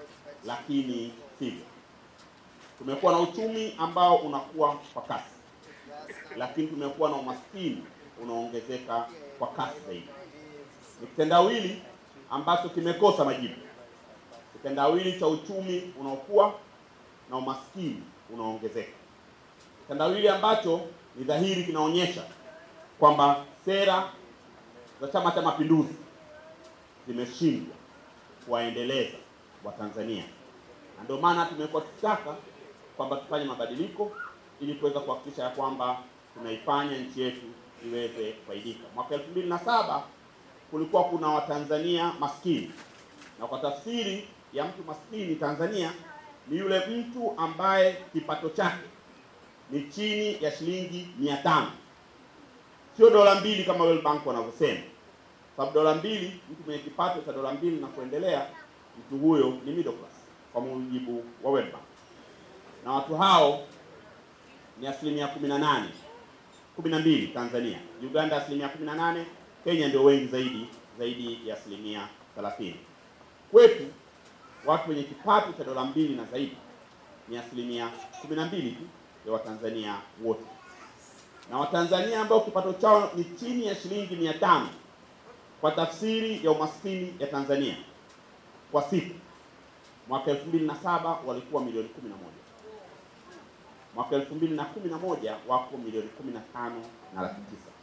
lakini sivyo. Tumekuwa na uchumi ambao unakuwa kwa kasi, lakini tumekuwa na umaskini unaongezeka kwa kasi zaidi. Ni kitendawili ambacho kimekosa majibu, kitendawili cha uchumi unaokuwa na umaskini unaongezeka, kitendawili ambacho ni dhahiri kinaonyesha kwamba sera za Chama cha Mapinduzi zimeshindwa kuwaendeleza Watanzania, na ndio maana tumekuwa tukitaka kwamba tufanye mabadiliko ili kuweza kuhakikisha ya kwamba tunaifanya nchi yetu iweze kufaidika. Mwaka elfu mbili na saba kulikuwa kuna Watanzania maskini, na kwa tafsiri ya mtu maskini Tanzania ni yule mtu ambaye kipato chake ni chini ya shilingi mia tano sio dola mbili kama World Bank wanavyosema, sababu dola mbili, mtu mwenye kipato cha dola mbili na kuendelea, mtu huyo ni middle class kwa mujibu wa World Bank, na watu hao ni asilimia kumi na nane kumi na mbili Tanzania, Uganda asilimia kumi na nane Kenya ndio wengi zaidi zaidi ya asilimia thelathini. Kwetu watu wenye kipato cha dola mbili na zaidi ni asilimia kumi na mbili tu ya Watanzania wote na Watanzania ambao kipato chao ni chini ya shilingi mia tano kwa tafsiri ya umaskini ya Tanzania kwa siku, mwaka elfu mbili na saba walikuwa milioni kumi na moja mwaka elfu mbili na kumi na moja wako milioni kumi na tano na laki tisa.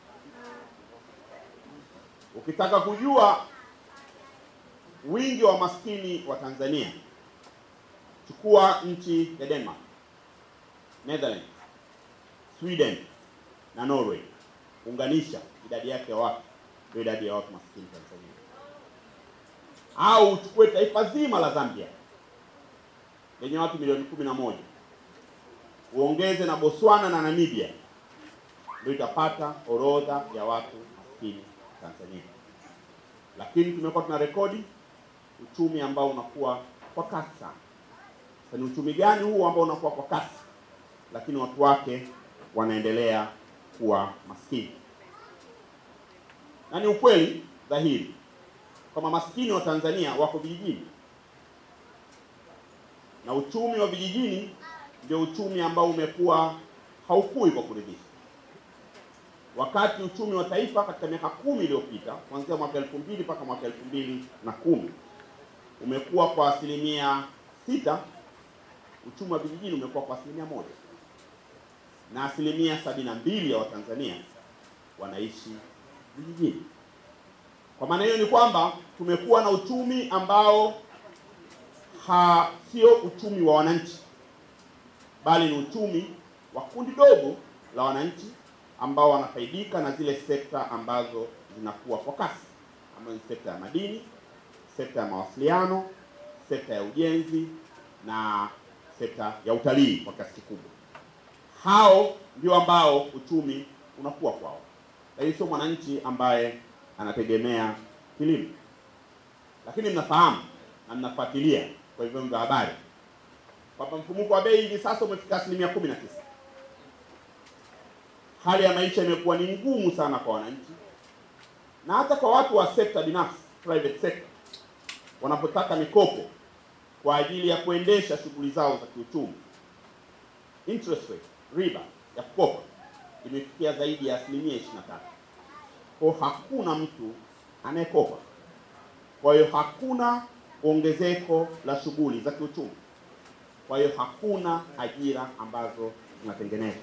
Ukitaka kujua wingi wa maskini wa Tanzania, chukua nchi ya Denmark, Netherlands, Sweden na Norway, unganisha idadi yake ya watu ndio idadi ya watu maskini Tanzania. Au uchukue taifa zima la Zambia lenye watu milioni kumi na moja uongeze na Botswana na Namibia, ndio itapata orodha ya watu maskini Tanzania. lakini tumekuwa tuna rekodi uchumi ambao unakuwa kwa kasi sana. Sasa ni uchumi gani huu ambao unakuwa kwa kasi, lakini watu wake wanaendelea kuwa maskini? Na ni ukweli dhahiri kwamba maskini wa Tanzania wako vijijini, na uchumi wa vijijini ndio uchumi ambao umekuwa haukui kwa kuridhisha, wakati uchumi wa taifa katika miaka kumi iliyopita kuanzia mwaka elfu mbili mpaka mwaka elfu mbili na kumi umekuwa kwa asilimia sita. Uchumi wa vijijini umekuwa kwa asilimia moja, na asilimia sabini na mbili ya Watanzania wanaishi vijijini. Kwa maana hiyo ni kwamba tumekuwa na uchumi ambao ha sio uchumi wa wananchi, bali ni uchumi wa kundi dogo la wananchi ambao wanafaidika na zile sekta ambazo zinakuwa kwa kasi, ambayo ni sekta ya madini, sekta ya mawasiliano, sekta ya ujenzi na sekta ya utalii kwa kiasi kikubwa. Hao ndio ambao uchumi unakuwa kwao, lakini sio mwananchi ambaye anategemea kilimo. Lakini mnafahamu na mnafuatilia kwa vyombo vya habari kwamba mfumuko wa bei hivi sasa umefika asilimia kumi na tisa. Hali ya maisha imekuwa ni ngumu sana kwa wananchi na hata kwa watu wa sekta binafsi, private sector, wanapotaka mikopo kwa ajili ya kuendesha shughuli zao za kiuchumi, interest rate, riba ya kukopa imefikia zaidi ya asilimia ishirini na tatu. Kwa hakuna mtu anayekopa, kwa hiyo hakuna ongezeko la shughuli za kiuchumi, kwa hiyo hakuna ajira ambazo zinatengenezwa.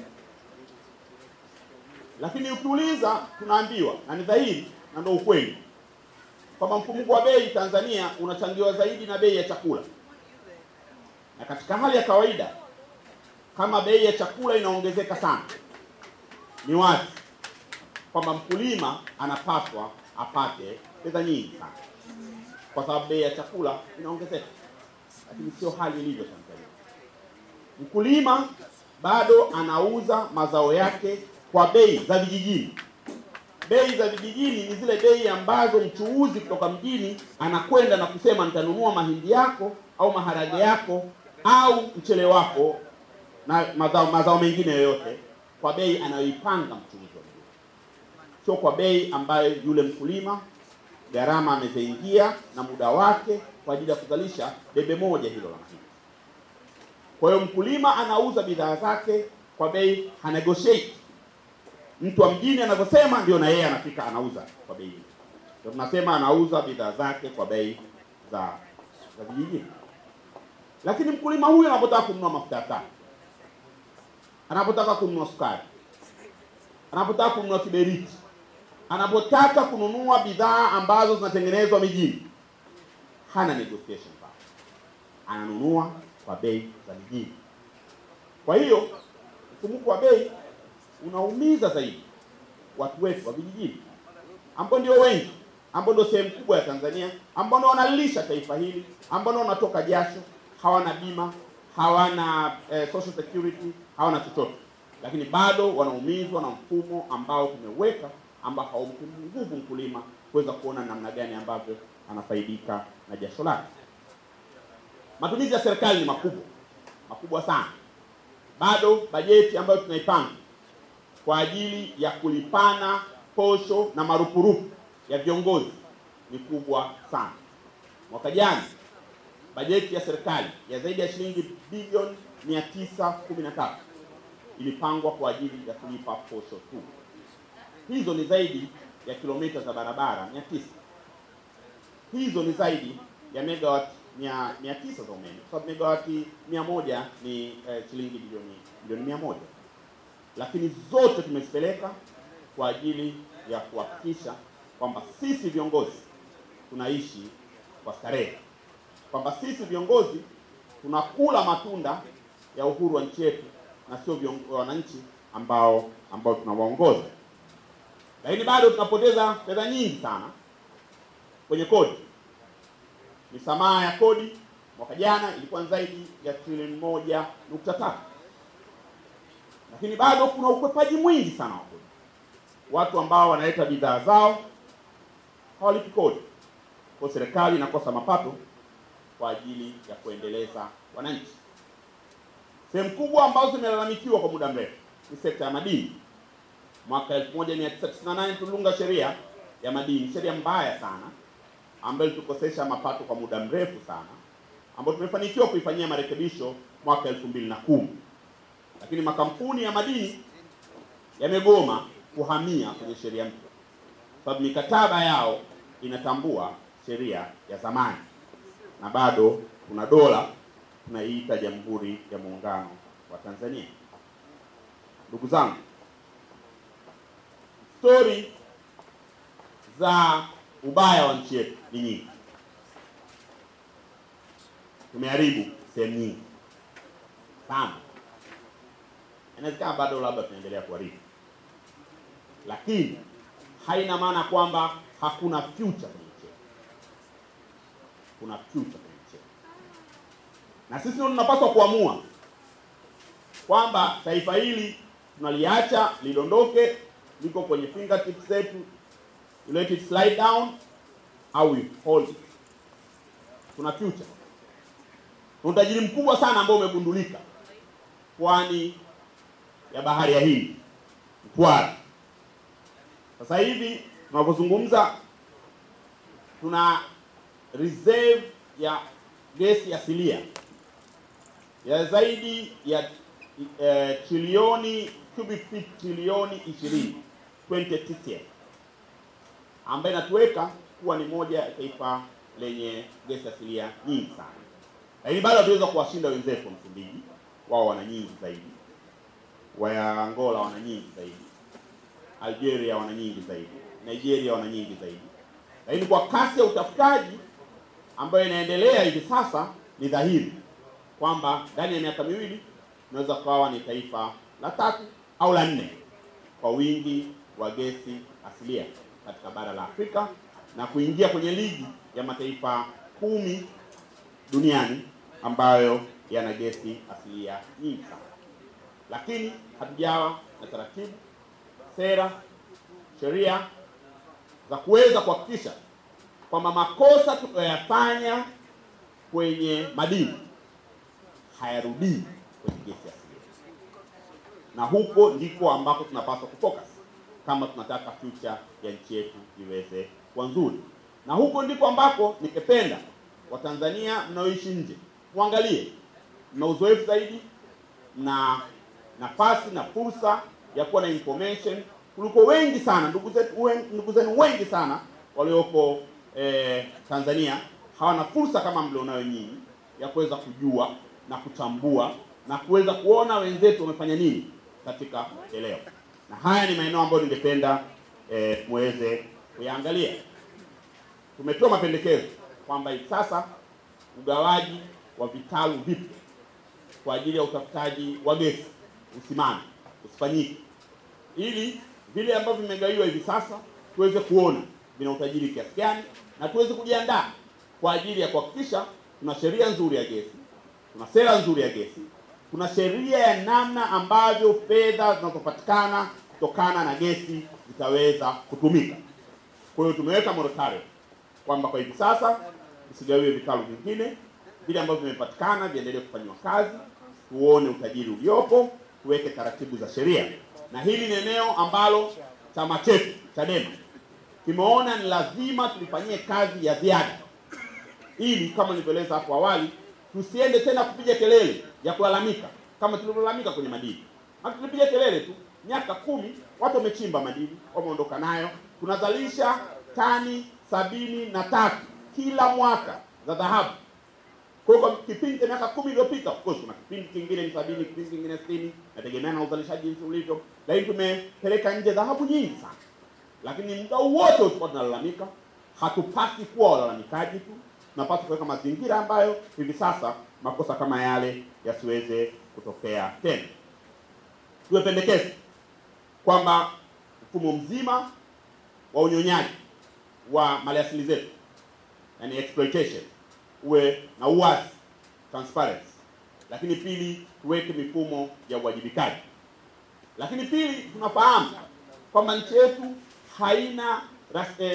Lakini ukiuliza, tunaambiwa na ni dhahiri na ndio ukweli kwamba mfumuko wa bei Tanzania unachangiwa zaidi na bei ya chakula, na katika hali ya kawaida kama bei ya chakula inaongezeka sana, ni wazi kwamba mkulima anapaswa apate fedha nyingi sana, kwa sababu bei ya chakula inaongezeka, lakini sio hali ilivyo Tanzania. Mkulima bado anauza mazao yake kwa bei za vijijini. Bei za vijijini ni zile bei ambazo mchuuzi kutoka mjini anakwenda na kusema nitanunua mahindi yako au maharage yako au mchele wako na mazao mazao mengine yoyote kwa bei anayoipanga mchuuzi wa mjini, sio kwa bei ambayo yule mkulima gharama ameziingia na muda wake kwa ajili ya kuzalisha debe moja hilo la mahindi. Kwa hiyo mkulima anauza bidhaa zake kwa bei, hanegotiate mtu wa mjini anavyosema ndio na yeye anafika anauza kwa bei hiyo. Ndio tunasema anauza bidhaa zake kwa bei za za vijijini. Lakini mkulima huyu anapotaka kununua mafuta ya taa, anapotaka kununua sukari, anapotaka kununua kiberiti, anapotaka kununua bidhaa ambazo zinatengenezwa mijini, hana negotiation power, ananunua kwa bei za mijini. Kwa hiyo mfumuko wa bei unaumiza zaidi watu wetu wa vijijini ambao ndio wengi, ambao ndio sehemu kubwa ya Tanzania, ambao ndio wanalisha taifa hili, ambao ndio wanatoka jasho, hawana bima, hawana eh, social security, hawana chochote, lakini bado wanaumizwa na mfumo ambao tumeweka, ambao haumpi nguvu mkulima kuweza kuona namna gani ambavyo anafaidika na jasho lake. Matumizi ya serikali ni makubwa makubwa sana. Bado bajeti ambayo tunaipanga kwa ajili ya kulipana posho na marupurupu ya viongozi ni kubwa sana. Mwaka jana bajeti ya serikali ya zaidi ya shilingi bilioni 913 ilipangwa kwa ajili ya kulipa posho tu. Hizo ni zaidi ya kilomita za barabara 900. Hizo ni zaidi ya megawati mia, mia tisa za umeme, kwa sababu megawati mia moja ni eh, shilingi bilioni bilioni mia moja lakini zote tumezipeleka kwa ajili ya kuhakikisha kwamba sisi viongozi tunaishi kwa starehe, kwamba sisi viongozi tunakula matunda ya uhuru wa nchi yetu na sio wananchi ambao ambao tunawaongoza. Lakini bado tunapoteza fedha nyingi sana kwenye kodi. Misamaha ya kodi mwaka jana ilikuwa zaidi ya trilioni moja nukta tatu lakini bado kuna ukwepaji mwingi sana wa kodi. Watu ambao wanaleta bidhaa zao hawalipi kodi, kwa serikali inakosa mapato kwa ajili ya kuendeleza wananchi. Sehemu kubwa ambazo zimelalamikiwa kwa muda mrefu ni sekta ya madini. Mwaka 1998 tulunga sheria ya madini, sheria mbaya sana ambayo ilitukosesha mapato kwa muda mrefu sana, ambayo tumefanikiwa kuifanyia marekebisho mwaka 2010 lakini makampuni ya madini yamegoma kuhamia kwenye sheria mpya, sababu mikataba yao inatambua sheria ya zamani, na bado kuna dola tunaiita Jamhuri ya Muungano wa Tanzania. Ndugu zangu, stori za ubaya wa nchi yetu ni nyingi. Tumeharibu sehemu nyingi sana inawezekana bado labda tunaendelea kuharibu, lakini haina maana kwamba hakuna future kwenye nchi yetu. Kuna future kwenye nchi yetu, na sisi ndio tunapaswa kuamua kwamba taifa hili tunaliacha lidondoke, liko kwenye fingertips zetu, you let it slide down au we hold it. Kuna future, kuna utajiri mkubwa sana ambao umegundulika pwani ya bahari ya Hindi, Mtwara. Sasa hivi tunapozungumza, tuna reserve ya gesi asilia ya zaidi ya eh, trilioni cubic feet trilioni 20 20 TCF ambayo inatuweka kuwa ni moja ya taifa lenye gesi asilia nyingi sana, lakini bado hatuweza kuwashinda wenzetu wa Msumbiji, wao wana nyingi zaidi wa Angola wana nyingi zaidi, Algeria wana nyingi zaidi, Nigeria wana nyingi zaidi. Lakini kwa kasi ya utafutaji ambayo inaendelea hivi sasa, ni dhahiri kwamba ndani ya miaka miwili tunaweza kuwa ni taifa la tatu au la nne kwa wingi wa gesi asilia katika bara la Afrika na kuingia kwenye ligi ya mataifa kumi duniani ambayo yana gesi asilia nyingi sana lakini hatujawa na taratibu, sera, sheria za kuweza kuhakikisha kwamba makosa tunayoyafanya kwenye madini hayarudii kwenye gesi asilia, na huko ndiko ambako tunapaswa kufocus kama tunataka future ya nchi yetu iweze kuwa nzuri, na huko ndiko ambako ningependa Watanzania mnaoishi nje muangalie, mna uzoefu zaidi na nafasi na fursa ya kuwa na information kuliko wengi sana ndugu zetu wen- ndugu zenu wengi sana walioko eh, Tanzania hawana fursa kama mlionayo nyinyi ya kuweza kujua na kuchambua na kuweza kuona wenzetu wamefanya nini katika eneo, na haya ni maeneo ambayo ningependa eh, muweze kuyaangalia. Tumetoa mapendekezo kwamba hivi sasa ugawaji wa vitalu vipya kwa ajili ya utafutaji wa gesi usimame usifanyike, ili vile ambavyo vimegawiwa hivi sasa tuweze kuona vina utajiri kiasi gani, na tuweze kujiandaa kwa ajili ya kuhakikisha tuna sheria nzuri ya gesi, tuna sera nzuri ya gesi, tuna sheria ya namna ambavyo fedha zinazopatikana kutokana na gesi zitaweza kutumika. Kwa hiyo tumeweka moratorium kwamba kwa hivi sasa visigawiwe vitalu vingine, vile ambavyo vimepatikana viendelee kufanyiwa kazi, tuone utajiri uliopo, tuweke taratibu za sheria, na hili ni eneo ambalo chama chetu Chadema kimeona ni lazima tulifanyie kazi ya ziada, ili kama nilivyoeleza hapo awali, tusiende tena kupiga kelele ya kulalamika kama tulivyolalamika kwenye madini. Hata tulipiga kelele tu, miaka kumi watu wamechimba madini, wameondoka nayo, tunazalisha tani sabini na tatu kila mwaka za dhahabu. Kwa hiyo kwa kipindi cha miaka kumi iliyopita, of course kuna kipindi kingine ni sabini, kipindi kingine sitini, nategemea na uzalishaji jinsi ulivyo, lakini tumepeleka nje dhahabu nyingi sana. Lakini muda wote tulikuwa tunalalamika, hatupasi kuwa walalamikaji tu, tunapaswa kuweka mazingira ambayo hivi sasa makosa kama yale yasiweze kutokea tena. Tumependekeza kwamba mfumo mzima wa unyonyaji wa maliasili zetu, yani exploitation, uwe na uwazi transparency, lakini pili, tuweke mifumo ya uwajibikaji. Lakini pili, tunafahamu kwamba nchi yetu haina ras, eh,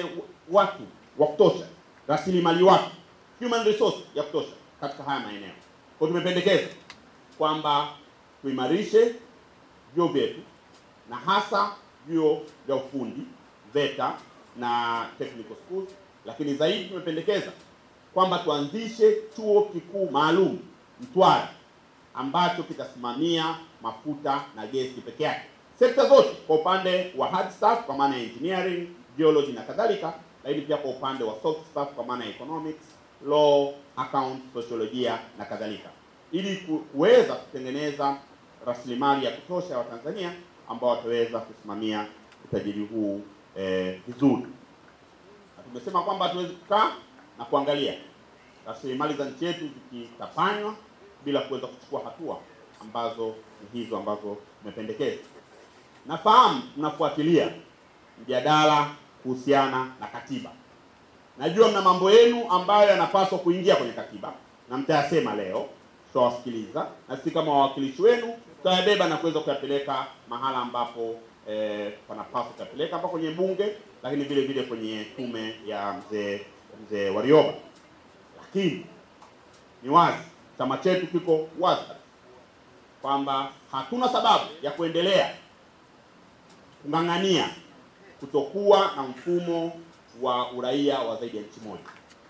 watu wa kutosha, rasilimali watu, human resource ya kutosha katika haya maeneo. Kwa hiyo tumependekeza kwamba tuimarishe vyuo vyetu na hasa vyuo vya ufundi VETA na technical schools, lakini zaidi tumependekeza kwamba tuanzishe chuo kikuu maalum Mtwara ambacho kitasimamia mafuta na gesi peke yake, sekta zote, kwa upande wa hard staff kwa maana ya engineering, geology na kadhalika, lakini pia kwa upande wa soft staff kwa maana ya economics, law, account, sociolojia na kadhalika, ili ku- kuweza kutengeneza rasilimali ya kutosha ya Watanzania ambao wataweza kusimamia utajiri huu eh, vizuri. Na tumesema kwamba hatuwezi kukaa na kuangalia rasilimali za nchi yetu zikitapanywa bila kuweza kuchukua hatua ambazo ni hizo ambazo tumependekeza. Nafahamu mnafuatilia mjadala kuhusiana na katiba. Najua mna mambo yenu ambayo yanapaswa kuingia kwenye katiba na mtayasema leo, tutawasikiliza na sisi kama wawakilishi wenu tutayabeba na kuweza kuyapeleka mahala ambapo eh, panapaswa kuyapeleka hapa kwenye bunge, lakini vile vile kwenye tume ya mzee mzee Warioba. Lakini ni wazi chama chetu kiko wazi kwamba hatuna sababu ya kuendelea kung'ang'ania kutokuwa na mfumo wa uraia wa zaidi ya nchi moja.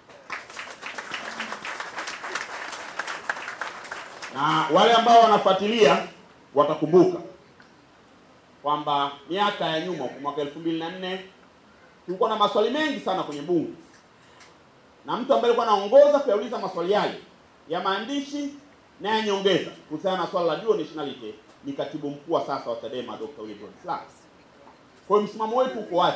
Na wale ambao wanafuatilia watakumbuka kwamba miaka ya nyuma kwa mwaka elfu mbili na nne tulikuwa na maswali mengi sana kwenye bunge, na mtu ambaye alikuwa anaongoza kuyauliza maswali yale ya maandishi na ya nyongeza kuhusiana na swala la dual nationality ni katibu mkuu wa sasa wa Chadema Dr. Wilbrod Slaa. Kwa hiyo msimamo wetu uko wazi,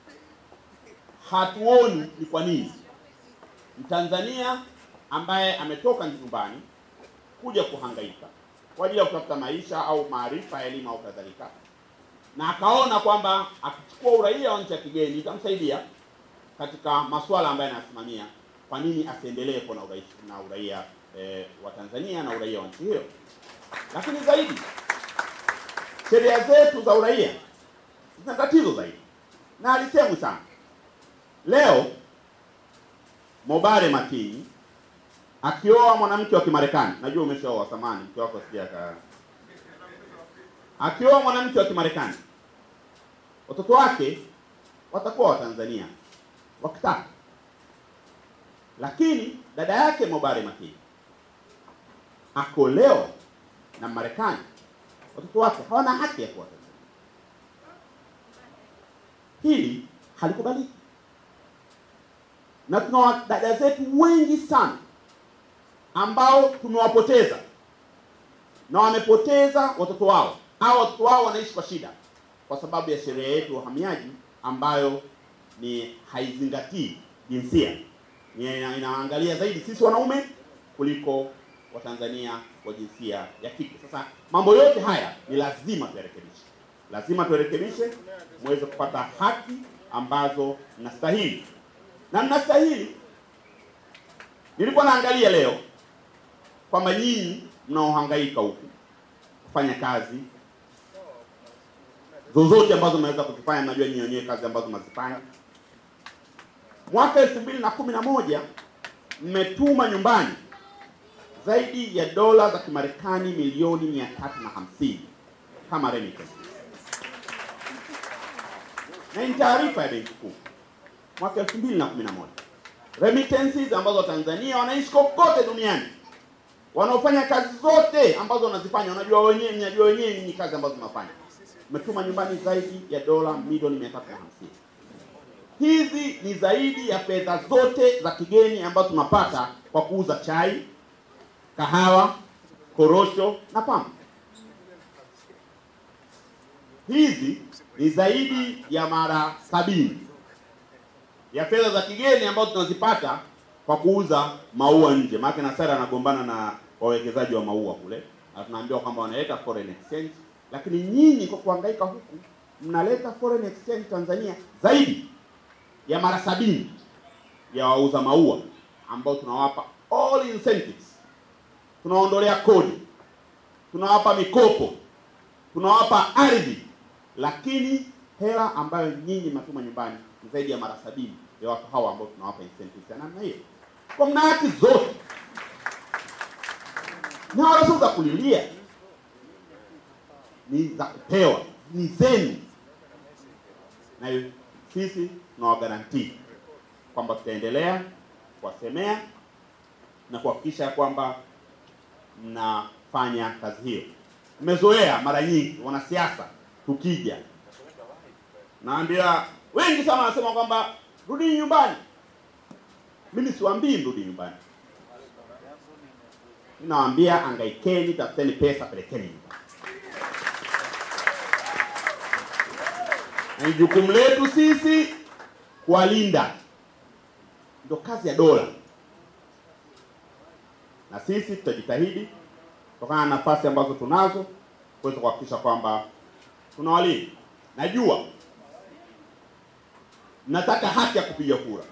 hatuoni ni kwa nini Mtanzania ambaye ametoka nyumbani kuja kuhangaika kwa ajili ya kutafuta maisha au maarifa, elimu au kadhalika, na akaona kwamba akichukua uraia wa nchi ya kigeni itamsaidia katika masuala ambayo anayasimamia, kwa nini asiendelee kuwa na uraia, na uraia eh, wa Tanzania na uraia wa nchi hiyo? Lakini zaidi sheria zetu za uraia zina tatizo zaidi, na alisemwi sana leo. Mobare Makini akioa mwanamke wa Kimarekani, najua umeshaoa, samani mke wako sijaka, akioa mwanamke wa Kimarekani, watoto wake watakuwa Watanzania wakitaka, lakini dada yake Mobare Makini akolewa na Marekani, watoto wake hawana haki ya kuwa Tanzania. Hili halikubaliki, na tuna dada zetu wengi sana ambao tumewapoteza na wamepoteza watoto wao au watoto wao wanaishi kwa shida kwa sababu ya sheria yetu ya uhamiaji ambayo ni haizingatii jinsia, ni ina- inaangalia zaidi sisi wanaume kuliko Watanzania wa jinsia ya kike. Sasa mambo yote haya ni lazima tuyarekebishe, lazima tuyarekebishe muweze kupata haki ambazo mnastahili na mnastahili. Nilikuwa naangalia leo kwamba nyinyi mnaohangaika huku kufanya kazi zozote ambazo mnaweza kuzifanya, mnajua nyinyi wenyewe kazi ambazo mnazifanya. Mwaka elfu mbili na kumi na moja mmetuma nyumbani zaidi ya dola za Kimarekani milioni mia tatu na hamsini kama remittance, na ni taarifa ya Benki Kuu mwaka elfu mbili na kumi na moja remittances ambazo Watanzania wanaishi kokote duniani wanaofanya kazi zote ambazo wanazifanya, unajua wenyewe, mnajua wenyewe ni kazi ambazo mnafanya, umetuma nyumbani zaidi ya dola milioni mia tatu na hamsini. Hizi ni zaidi ya fedha zote za kigeni ambazo tunapata kwa kuuza chai, kahawa, korosho na pamba. Hizi ni zaidi ya mara sabini ya fedha za kigeni ambazo tunazipata kwa kuuza maua nje. Maana Nasara anagombana na wawekezaji wa maua kule, na tunaambiwa kwamba wanaleta foreign exchange, lakini nyinyi kwa kuhangaika huku mnaleta foreign exchange Tanzania zaidi ya mara sabini ya wauza maua ambao tunawapa all incentives, tunaondolea kodi, tunawapa mikopo, tunawapa ardhi, lakini hela ambayo nyinyi mnatuma nyumbani ni zaidi ya mara sabini ya watu hawa ambao tunawapa incentives ya namna hiyo. Kwa mna haki zote na wala sio za kulilia, ni za kupewa, ni zenu, na hiyo sisi tunawagarantii kwamba tutaendelea kuwasemea na kuhakikisha kwamba mnafanya kazi hiyo. Mmezoea mara nyingi wanasiasa tukija, naambia wengi sana wanasema kwamba rudi nyumbani. Mimi siwaambii rudi nyumbani, ninawaambia angaikeni, tafuteni pesa, pelekeni nyumbani. Na ni jukumu letu sisi kuwalinda, ndio kazi ya dola, na sisi tutajitahidi kutokana na nafasi ambazo tunazo kuweza kuhakikisha kwamba tunawalinda. Najua mnataka haki ya kupiga kura,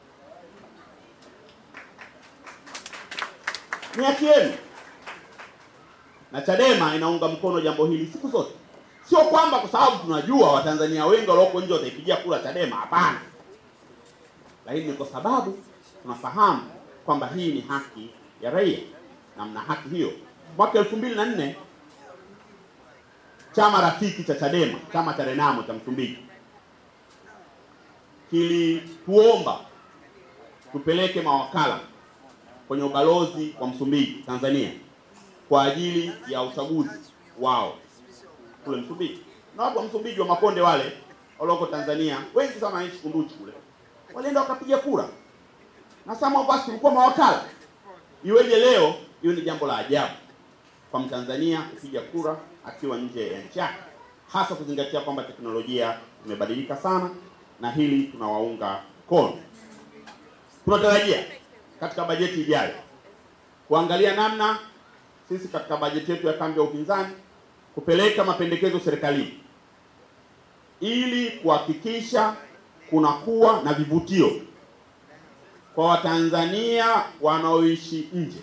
ni haki yenu, na Chadema inaunga mkono jambo hili siku zote. Sio kwamba kwa sababu tunajua Watanzania wengi walioko nje wataipigia kura Chadema, hapana, lakini ni kwa sababu tunafahamu kwamba hii ni haki ya raia na mna haki hiyo. Mwaka elfu mbili na nne chama rafiki cha Chadema, chama cha Renamo cha Msumbiji kilituomba tupeleke mawakala kwenye ubalozi wa Msumbiji Tanzania kwa ajili ya uchaguzi wao kule Msumbiji. Na watu wa Msumbiji wa Makonde wale walioko Tanzania wengi sana wanaishi Kunduchi kule, walienda wakapiga kura na some of us tulikuwa mawakala. Iweje leo hiyo ni jambo la ajabu kwa Mtanzania kupiga kura akiwa nje ya nchi yake, hasa kuzingatia kwamba teknolojia imebadilika sana, na hili tunawaunga mkono. Tunatarajia katika bajeti ijayo kuangalia namna sisi katika bajeti yetu ya kambi ya upinzani kupeleka mapendekezo serikalini ili kuhakikisha kunakuwa na vivutio kwa Watanzania wanaoishi nje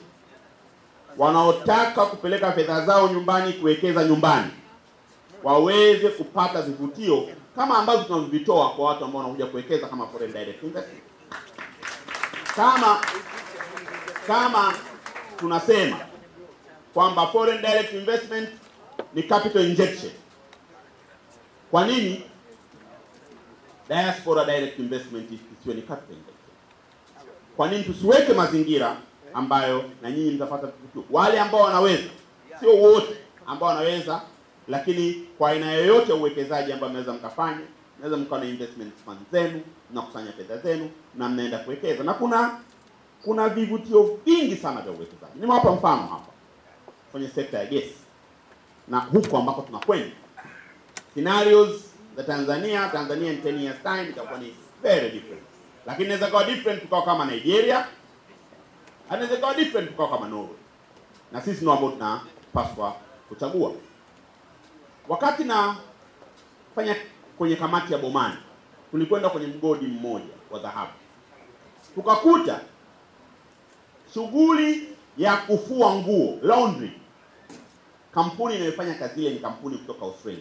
wanaotaka kupeleka fedha zao nyumbani kuwekeza nyumbani waweze kupata vivutio kama ambavyo tunavitoa kwa watu ambao wanakuja kuwekeza kama foreign direct investment. Kama kama tunasema kwamba foreign direct investment ni capital injection, kwa nini diaspora direct investment isiwe ni capital injection? Kwa nini tusiweke mazingira ambayo na nyinyi mtapata vivutio, wale ambao wanaweza, sio wote ambao wanaweza, lakini kwa aina yoyote ya uwekezaji ambao mnaweza mkafanya, mnaweza mkawa na investment fund zenu, mnakusanya fedha zenu na mnaenda kuwekeza, na kuna kuna vivutio vingi sana vya uwekezaji. Nimewapa mfano hapa kwenye sekta ya gesi na huko ambako tunakwenda, scenarios za Tanzania, Tanzania in 10 years time itakuwa ni very different, lakini inaweza kuwa different tukawa kama Nigeria anaweza ikawa different tukawa kama Norway, na sisi ndio ambao tunapaswa kuchagua. Wakati na fanya kwenye kamati ya Bomani, tulikwenda kwenye mgodi mmoja wa dhahabu, tukakuta shughuli ya kufua nguo laundry, kampuni inayofanya kazi ile ni kampuni kutoka Australia.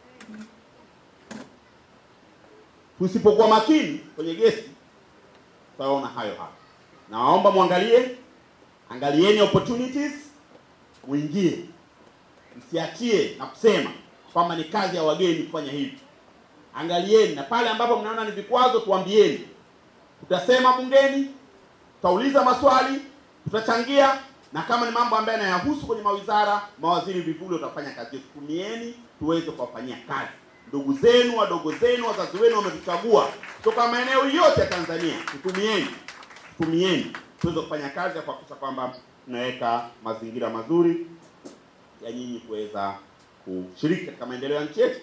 Tusipokuwa makini kwenye gesi, tutaona hayo hapa. Nawaomba mwangalie, angalieni opportunities, muingie, msiachie na kusema kwamba ni kazi ya wageni kufanya hivi. Angalieni, na pale ambapo mnaona ni vikwazo, tuambieni. Tutasema bungeni, tutauliza maswali, tutachangia, na kama ni mambo ambayo yanayahusu kwenye mawizara, mawaziri vivuli watafanya kazi. Tumieni tuweze kuwafanyia kazi ndugu zenu, wadogo zenu, wazazi wenu wametuchagua kutoka maeneo yote ya Tanzania. Tutumieni tumieni tuweze kufanya kazi ya kuhakikisha kwamba tunaweka mazingira mazuri ya nyinyi kuweza kushiriki katika maendeleo ya nchi yetu.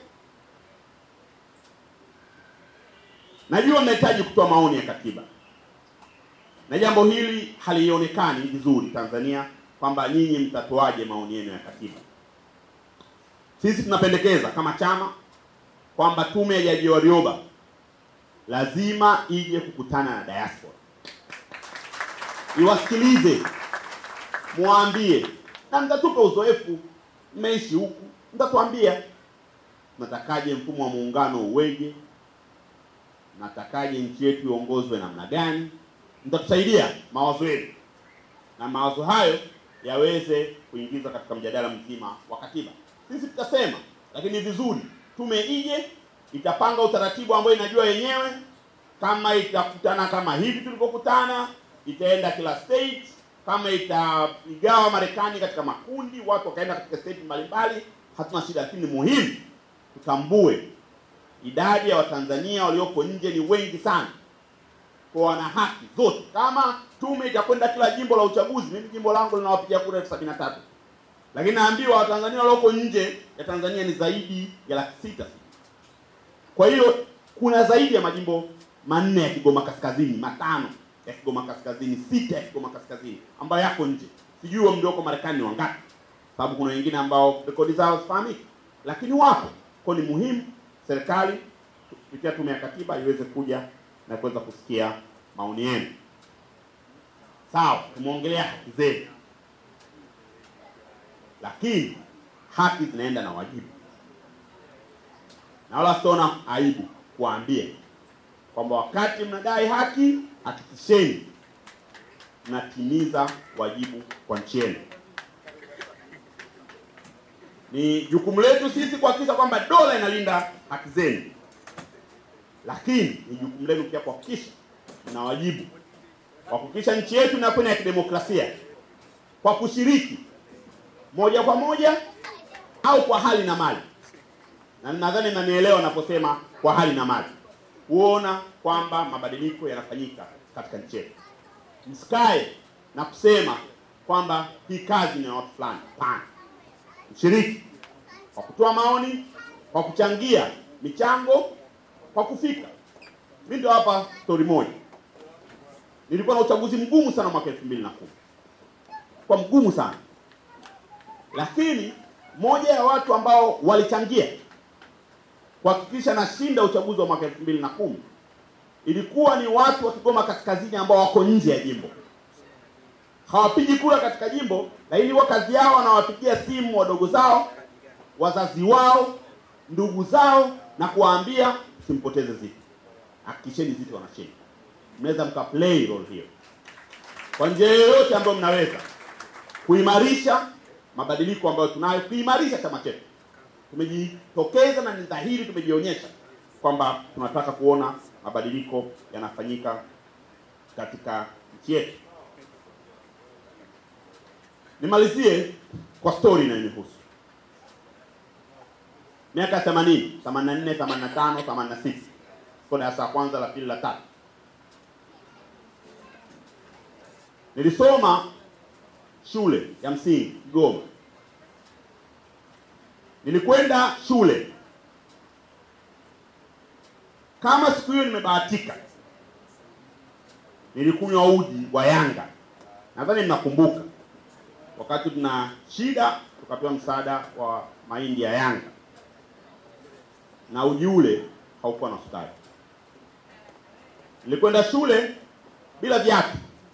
Najua mnahitaji kutoa maoni ya katiba, na jambo hili halionekani vizuri Tanzania, kwamba nyinyi mtatoaje maoni yenu ya katiba. Sisi tunapendekeza kama chama kwamba tume ya Jaji Warioba lazima ije kukutana na diaspora iwasikilize, mwambie, na mtatupa uzoefu, mmeishi huku, mtatuambia mnatakaje mfumo wa muungano uweje, natakaje nchi yetu iongozwe namna gani, mtatusaidia mawazo yenu, na mawazo hayo yaweze kuingizwa katika mjadala mzima wa katiba. Sisi tutasema, lakini ni vizuri tume ije itapanga utaratibu ambao inajua yenyewe, kama itakutana kama hivi tulivyokutana, itaenda kila state, kama itaigawa Marekani katika makundi, watu wakaenda katika state mbalimbali, hatuna shida, lakini muhimu tutambue idadi ya Watanzania walioko nje ni wengi sana, kwa wana haki zote. Kama tume itakwenda kila jimbo la uchaguzi, mimi jimbo langu linawapigia kura elfu sabini na tatu lakini naambiwa Watanzania walioko nje ya Tanzania ni zaidi ya laki sita. Kwa hiyo kuna zaidi ya majimbo manne ya Kigoma Kaskazini, matano ya Kigoma Kaskazini, sita ya Kigoma Kaskazini ambayo yako nje. Sijui wa mlioko Marekani ni wangapi, sababu kuna wengine ambao rekodi zao hazifahamiki, lakini wapo. Kwa ni muhimu serikali kupitia tume ya katiba iweze kuja na kuweza kusikia maoni yenu. Sawa, tumeongelea haki zenu, lakini haki zinaenda na wajibu, na wala sitaona aibu kuwaambia kwamba wakati mnadai haki, hakikisheni mnatimiza wajibu kwa nchi yenu. Ni jukumu letu sisi kuhakikisha kwamba dola inalinda haki zenu, lakini ni jukumu lenu pia kuhakikisha mna wajibu wa kuhakikisha nchi yetu inakwenda ya kidemokrasia kwa kushiriki moja kwa moja au kwa hali na mali, na nadhani mnanielewa naposema kwa hali na mali, kuona kwamba mabadiliko yanafanyika katika nchi yetu. Msikae na kusema kwamba hii kazi ni ya watu fulani. Hapana, mshiriki kwa kutoa maoni, kwa kuchangia michango, kwa kufika. Mimi ndio hapa story moja, nilikuwa na uchaguzi mgumu sana mwaka elfu mbili na kumi kwa mgumu sana lakini moja ya watu ambao walichangia kuhakikisha nashinda uchaguzi wa mwaka elfu mbili na kumi ilikuwa ni watu wa Kigoma Kaskazini ambao wako nje ya jimbo, hawapigi kura katika jimbo, lakini wa kazi yao wanawapigia simu wadogo zao, wazazi wao, ndugu zao na kuwaambia simpoteze Zitto, hakikisheni Zitto wanashinda. Mnaweza mka play role hiyo kwa njia yoyote ambayo mnaweza kuimarisha mabadiliko ambayo tunayo, kuimarisha chama chetu. Tumejitokeza na ni dhahiri, tumejionyesha kwamba tunataka kuona mabadiliko yanafanyika katika nchi yetu. Nimalizie kwa story inayonihusu. Miaka ya 80, 84, 85, 86. Kwa darasa la kwanza, la pili, la tatu. Nilisoma shule ya msingi Kigoma. Nilikwenda shule kama siku hiyo nimebahatika, nilikunywa uji wa Yanga. Nadhani mnakumbuka, wakati tuna shida tukapewa msaada wa mahindi ya Yanga, na uji ule haukuwa na sukari. Nilikwenda shule bila viatu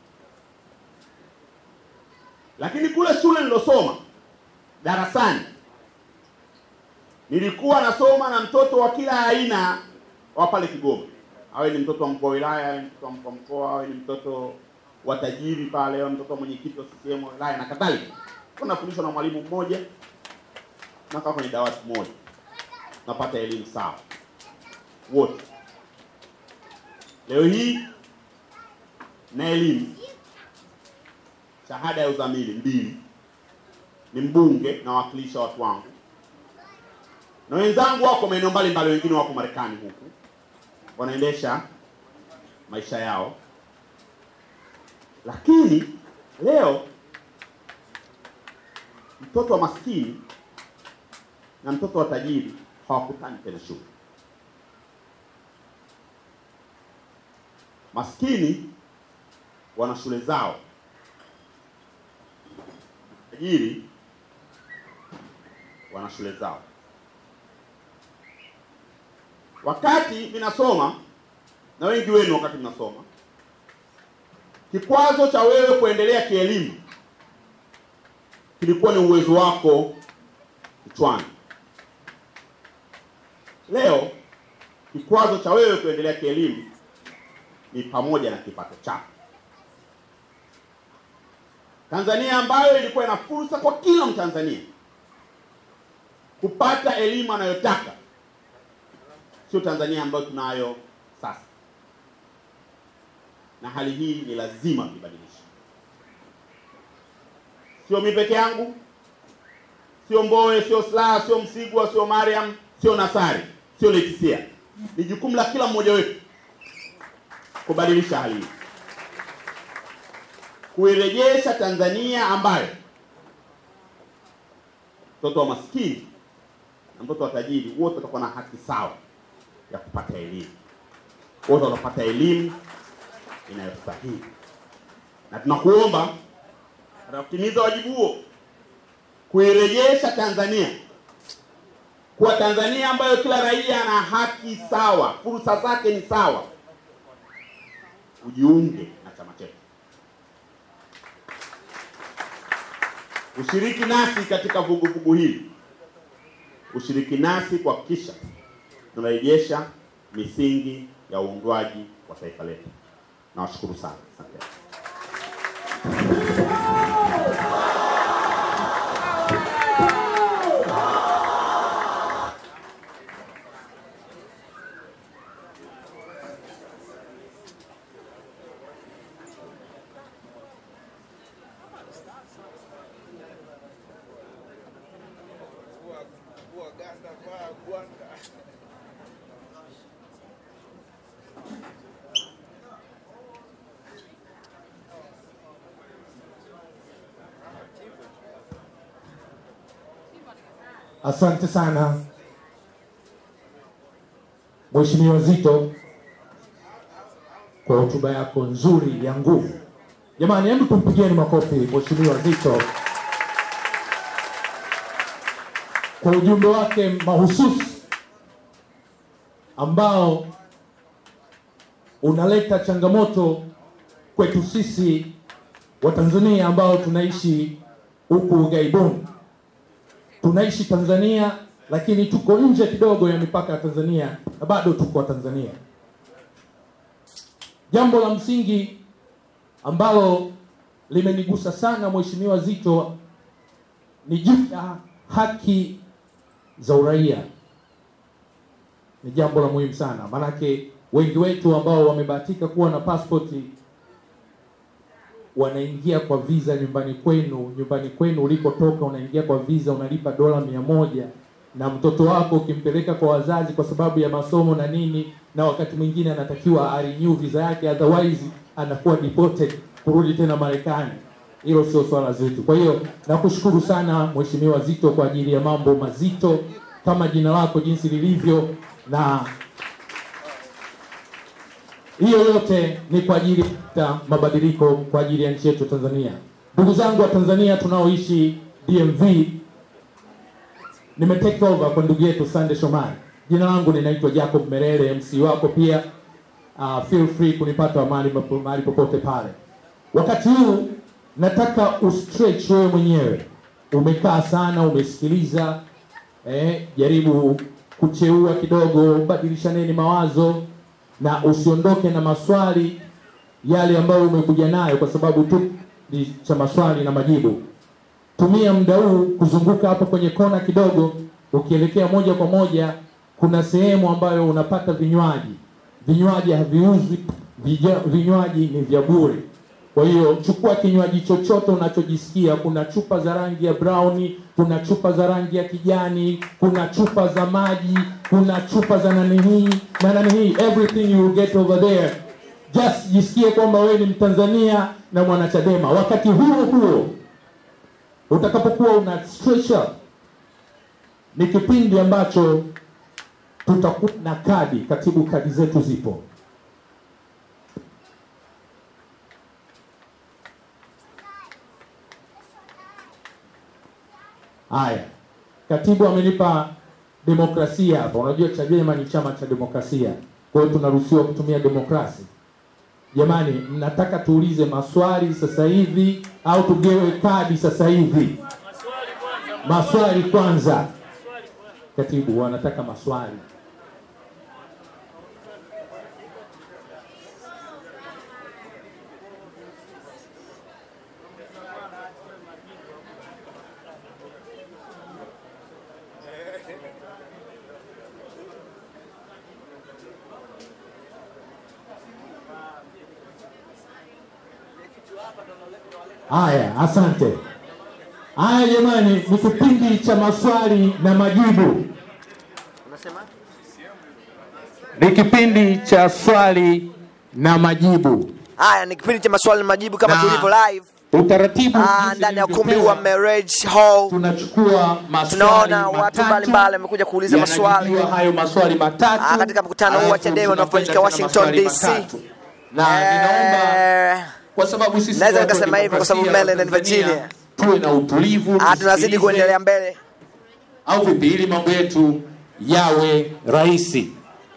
lakini kule shule nilosoma darasani, nilikuwa nasoma na mtoto wa kila aina wa pale Kigoma, awe ni mtoto wa mkuu wa wilaya, awe ni mtoto wa mkuu wa mkoa, awe ni mtoto wa tajiri pale, awe mtoto wa mwenyekiti wa CCM wa wilaya na kadhalika. Nafundishwa na mwalimu mmoja, nakaa kwenye dawati moja, napata elimu sawa wote. Leo hii na elimu shahada ya uzamili mbili, ni mbunge na wakilisha watu wangu na wenzangu wako maeneo mbalimbali, wengine wako Marekani huku wanaendesha maisha yao, lakini leo mtoto wa maskini na mtoto wa tajiri hawakutani tena shule. Maskini wana shule zao tajiri wana shule zao. Wakati ninasoma na wengi wenu, wakati mnasoma, kikwazo cha wewe kuendelea kielimu kilikuwa ni uwezo wako kichwani. Leo Kikwazo cha wewe kuendelea kielimu ni pamoja na kipato chako. Tanzania ambayo ilikuwa ina fursa kwa kila Mtanzania kupata elimu anayotaka sio Tanzania ambayo tunayo sasa, na hali hii ni lazima tuibadilishe. Sio mimi peke yangu, sio Mbowe, sio Slaa, sio Msigwa, sio Mariam, sio Nasari, sio Letisia. Ni jukumu la kila mmoja wetu kubadilisha hali hii, kuirejesha Tanzania ambayo mtoto wa maskini na mtoto wa tajiri wote watakuwa na haki sawa ya kupata elimu, wote watapata elimu inayostahili, na tunakuomba katika kutimiza wajibu huo, kuirejesha Tanzania kuwa Tanzania ambayo kila raia ana haki sawa, fursa zake ni sawa, ujiunge na chama chetu, ushiriki nasi katika vuguvugu hili, ushiriki nasi kuhakikisha tunarejesha misingi ya uundwaji wa taifa letu. Nawashukuru sana, asante. Asante sana Mheshimiwa Zito kwa hotuba yako nzuri ya nguvu. Jamani, hebu tumpigieni makofi Mheshimiwa Zito kwa ujumbe wake mahususi ambao unaleta changamoto kwetu sisi Watanzania ambao tunaishi huku ughaibuni tunaishi Tanzania lakini tuko nje kidogo ya mipaka ya Tanzania na bado tuko Tanzania. Jambo la msingi ambalo limenigusa sana Mheshimiwa Zito ni juu ya haki za uraia. Ni jambo la muhimu sana, maanake wengi wetu ambao wamebahatika kuwa na pasipoti wanaingia kwa visa nyumbani kwenu, nyumbani kwenu ulikotoka, unaingia kwa visa, unalipa dola mia moja na mtoto wako ukimpeleka kwa wazazi kwa sababu ya masomo na nini, na wakati mwingine anatakiwa arenew visa yake, otherwise anakuwa deported kurudi tena Marekani. Hilo sio swala zetu. Kwa hiyo nakushukuru sana Mheshimiwa Zito kwa ajili ya mambo mazito kama jina lako jinsi lilivyo, na hiyo yote ni kwa ajili ya mabadiliko kwa ajili ya nchi yetu Tanzania. Ndugu zangu wa Tanzania tunaoishi DMV, nime take over kwa ndugu yetu Sande Shomari. Jina langu ninaitwa Jacob Merere, MC wako pia. Uh, feel free kunipata mahali mahali popote pale. Wakati huu nataka ustretch wewe mwenyewe. Umekaa sana, umesikiliza, eh, jaribu kucheua kidogo, badilishaneni mawazo na usiondoke na maswali yale ambayo umekuja nayo, kwa sababu tu ni cha maswali na majibu. Tumia muda huu kuzunguka hapo kwenye kona kidogo, ukielekea moja kwa moja, kuna sehemu ambayo unapata vinywaji. Vinywaji haviuzwi, vija- vinywaji ni vya bure. Kwa hiyo chukua kinywaji chochote unachojisikia. Kuna chupa za rangi ya brown, kuna chupa za rangi ya kijani, kuna chupa za maji, kuna chupa za nani hii na nani hii, everything you will get over there. Just jisikie kwamba wewe ni Mtanzania na mwanachadema. Wakati huo huo utakapokuwa una stretch up, ni kipindi ambacho tutakuwa na kadi. Katibu, kadi zetu zipo. Haya, katibu amenipa demokrasia hapa. Unajua Chadema ni chama cha demokrasia, kwa hiyo tunaruhusiwa kutumia demokrasi. Jamani, mnataka tuulize maswali sasa hivi au tugewe kadi sasa hivi? Maswali kwanza. Katibu, wanataka maswali. Haya, asante. Haya jamani, ni kipindi cha maswali na majibu. Ni kipindi cha swali na majibu. Haya ni kipindi cha maswali na majibu kama Na- tulivyo live Utaratibu ah, jinsi ndani ya ukumbi nilivyopewa, wa Marriage Hall. tunachukua maswali Tunaona watu matatu, mbalimbali wamekuja kuuliza maswali yanajibiwa hayo maswali matatu Ah, katika mkutano huu wa alafu Chadema unaofanyika tunakwenda Washington, tena DC. maswali matatu. na ninaomba Eh, kwa sababu sisi Naweza watu wa nikasema hivyo kwa sababu demokrasia Maryland wa and Tanzania, Virginia. tuwe na utulivu ah, tunazidi tusikilize, kuendelea mbele. au vipi ili mambo yetu yawe rahisi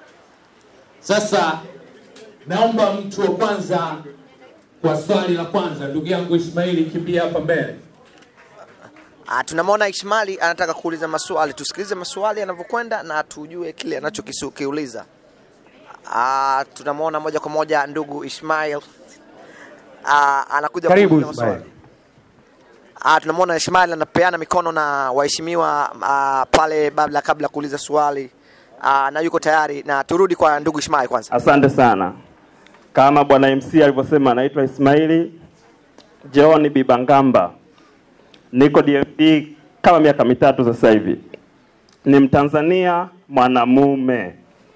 sasa naomba mtu wa kwanza kwa swali la kwanza ndugu yangu ismaili kimbia hapa mbele Ah, tunamwona Ishmali anataka kuuliza maswali, tusikilize maswali yanavyokwenda na tujue kile anachokiuliza. Ah, tunamwona moja kwa moja ndugu Ismail ah, anakuja Karibu, kuuliza maswali. Ah, tunamwona Ismail anapeana mikono na waheshimiwa ah, pale kabla kabla ya kuuliza swali ah, na yuko tayari, na turudi kwa ndugu Ismail kwanza. Asante sana. Kama bwana MC alivyosema, naitwa Ismaili John Bibangamba, niko DMP kama miaka mitatu sasa hivi. Ni Mtanzania mwanamume.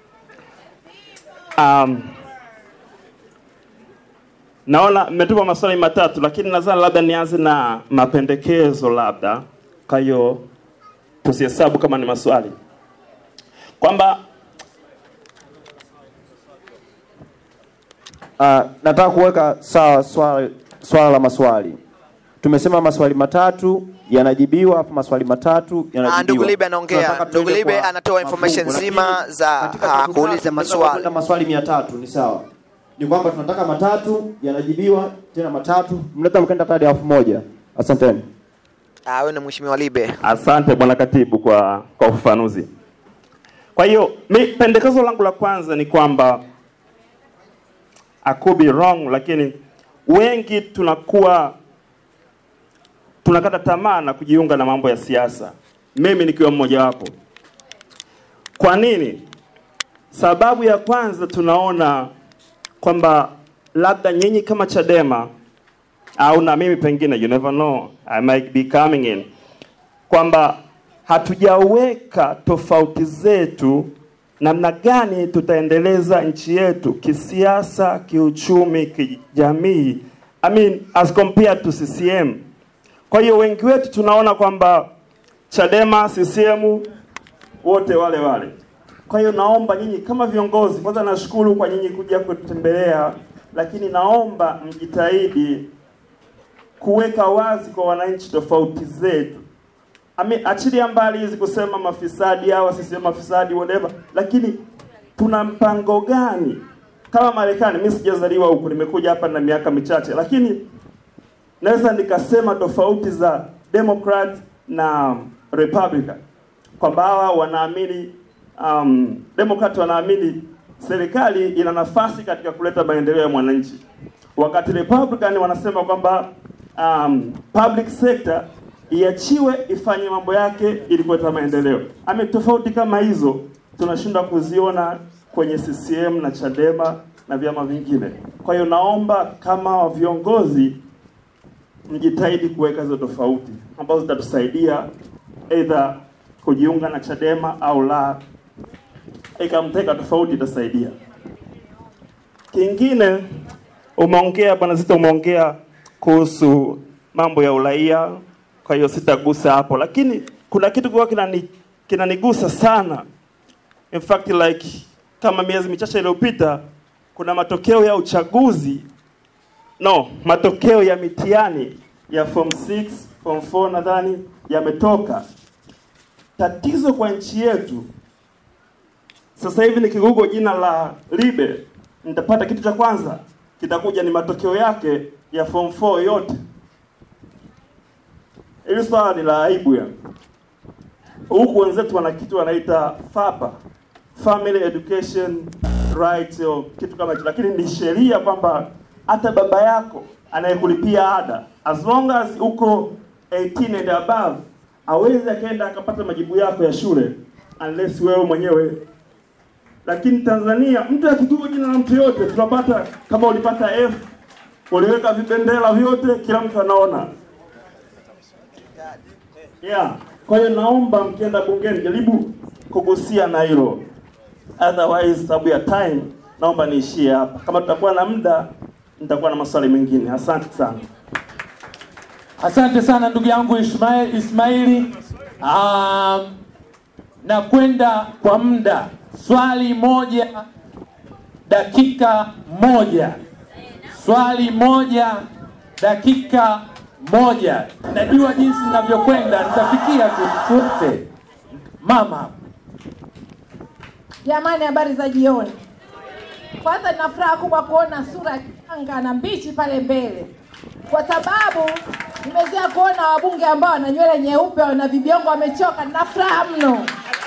Um, naona mmetupa maswali matatu, lakini nadhani labda nianze na mapendekezo, labda kwa hiyo tusihesabu kama ni maswali, kwamba Uh, nataka kuweka sawa swala, swala la maswali. Tumesema maswali matatu yanajibiwa, afu maswali matatu yanajibiwa. Ah, ndugu Libe anaongea. Tunataka Ndugu tuende Libe kwa anatoa information mafungu, nzima lakini za, katika ah, siku kuuliza tatu tunaweza maswali. kwenda maswali mia tatu ni sawa. Ni kwamba tunataka matatu yanajibiwa, tena matatu mnaweza mkaenda hadi elfu moja. Asanteni. Ah, wewe ni mheshimiwa Libe. Asante bwana katibu kwa kwa ufafanuzi. Kwa hiyo mi pendekezo langu la kwanza ni kwamba I could be wrong, lakini wengi tunakuwa tunakata tamaa na kujiunga na mambo ya siasa, mimi nikiwa mmoja wapo. Kwa nini? Sababu ya kwanza tunaona kwamba labda nyinyi kama Chadema au na mimi pengine, you never know, I might be coming in, kwamba hatujaweka tofauti zetu namna gani tutaendeleza nchi yetu kisiasa, kiuchumi, kijamii, I mean as compared to CCM. Kwa hiyo wengi wetu tunaona kwamba Chadema, CCM wote wale wale. Kwa hiyo naomba nyinyi kama viongozi, kwanza nashukuru kwa nyinyi kuja kutembelea, lakini naomba mjitahidi kuweka wazi kwa wananchi tofauti zetu. Ame, achilia mbali hizi kusema mafisadi hawa sisi mafisadi whatever, lakini tuna mpango gani kama Marekani? Mimi sijazaliwa huku, nimekuja hapa na miaka michache, lakini naweza nikasema tofauti za Democrat na Republican kwamba hawa wanaamini um, Democrat wanaamini serikali ina nafasi katika kuleta maendeleo ya mwananchi, wakati Republican wanasema kwamba um, public sector iachiwe ifanye mambo yake ili kuleta maendeleo. Ame tofauti kama hizo tunashindwa kuziona kwenye CCM na Chadema na vyama vingine. Kwa hiyo naomba kama viongozi mjitahidi kuweka hizo tofauti ambazo zitatusaidia either kujiunga na Chadema au la. Ikamteka tofauti itasaidia. Kingine umeongea bwana Zito, umeongea kuhusu mambo ya uraia, kwa hiyo sitagusa hapo, lakini kuna kitu kwa kinani kinanigusa sana. In fact like kama miezi michache iliyopita kuna matokeo ya uchaguzi no, matokeo ya mitihani ya form 6, form 4 nadhani yametoka. Tatizo kwa nchi yetu sasa hivi nikigugo jina la Libe nitapata kitu cha kwanza kitakuja ni matokeo yake ya form 4 yote. Hili swala ni la aibu ya huku wenzetu wana kitu wanaita FAPA, Family Education Rights, au kitu kama hicho, lakini ni sheria kwamba hata baba yako anayekulipia ada as long as uko 18 and above awezi akaenda akapata majibu yako ya shule unless wewe mwenyewe lakini Tanzania mtu akigugu jina la mtu yote tunapata kama ulipata F uliweka vibendera vyote, kila mtu anaona. Yeah. Kwa hiyo naomba mkienda bungeni jaribu kugusia na hilo, otherwise sababu ya time naomba niishie hapa. Kama tutakuwa na muda, nitakuwa na maswali mengine. Asante sana. Asante sana ndugu yangu Ismail, Ismaili. Um, na kwenda kwa muda, swali moja dakika moja, swali moja dakika moja. Najua jinsi ninavyokwenda, nitafikia tu sote. Mama, Jamani, habari za jioni. Kwanza nina furaha kubwa kuona sura changa na mbichi pale mbele, kwa sababu nimezoea kuona wabunge ambao wana nywele nyeupe, wana vibiongo, wamechoka. Nina furaha mno.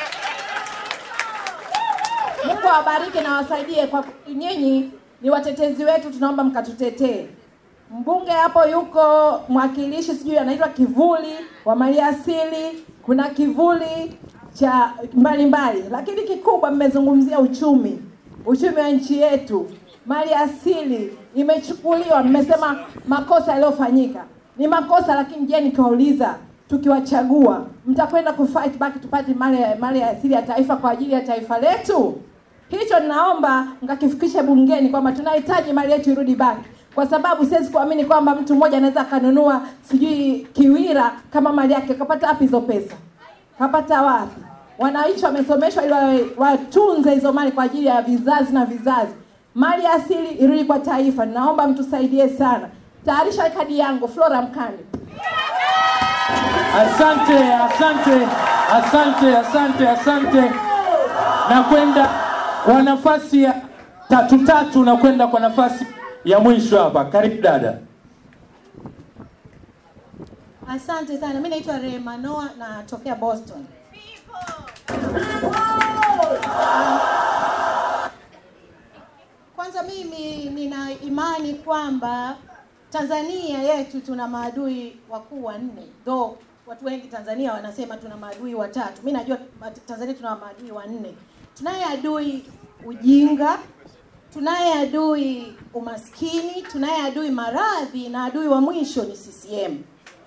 Mungu awabariki na wasaidie, kwa nyinyi ni watetezi wetu, tunaomba mkatutetee. Mbunge hapo yuko mwakilishi, sijui anaitwa kivuli wa maliasili, kuna kivuli cha mbalimbali, lakini kikubwa mmezungumzia uchumi, uchumi wa nchi yetu. Mali asili imechukuliwa, mmesema makosa yaliyofanyika ni makosa, lakini je, nikiwauliza tukiwachagua mtakwenda kufight back tupate mali mali ya asili ya taifa kwa ajili ya taifa letu? Hicho ninaomba mkakifikishe bungeni kwamba tunahitaji mali yetu irudi back, kwa sababu siwezi kuamini kwamba mtu mmoja anaweza akanunua sijui Kiwira kama mali yake. Kapata wapi hizo pesa? Kapata wapi? Wananchi wamesomeshwa ili wawe- watunze hizo mali kwa ajili ya vizazi na vizazi. Mali asili irudi kwa taifa. Naomba mtusaidie sana. Tayarisha kadi yangu Flora Mkande. asante, asante, asante, asante, asante. Na kwenda kwa nafasi ya tatu tatu, na kwenda kwa nafasi ya mwisho hapa. Karibu dada. Asante sana. Mimi naitwa Rema Noah natokea Boston. Kwanza mimi nina imani kwamba Tanzania yetu tuna maadui wakuu wanne. Though watu wengi Tanzania wanasema tuna maadui watatu. Mimi najua Tanzania tuna maadui wanne. Tunaye adui ujinga, tunaye adui umaskini, tunaye adui maradhi na adui wa mwisho ni CCM.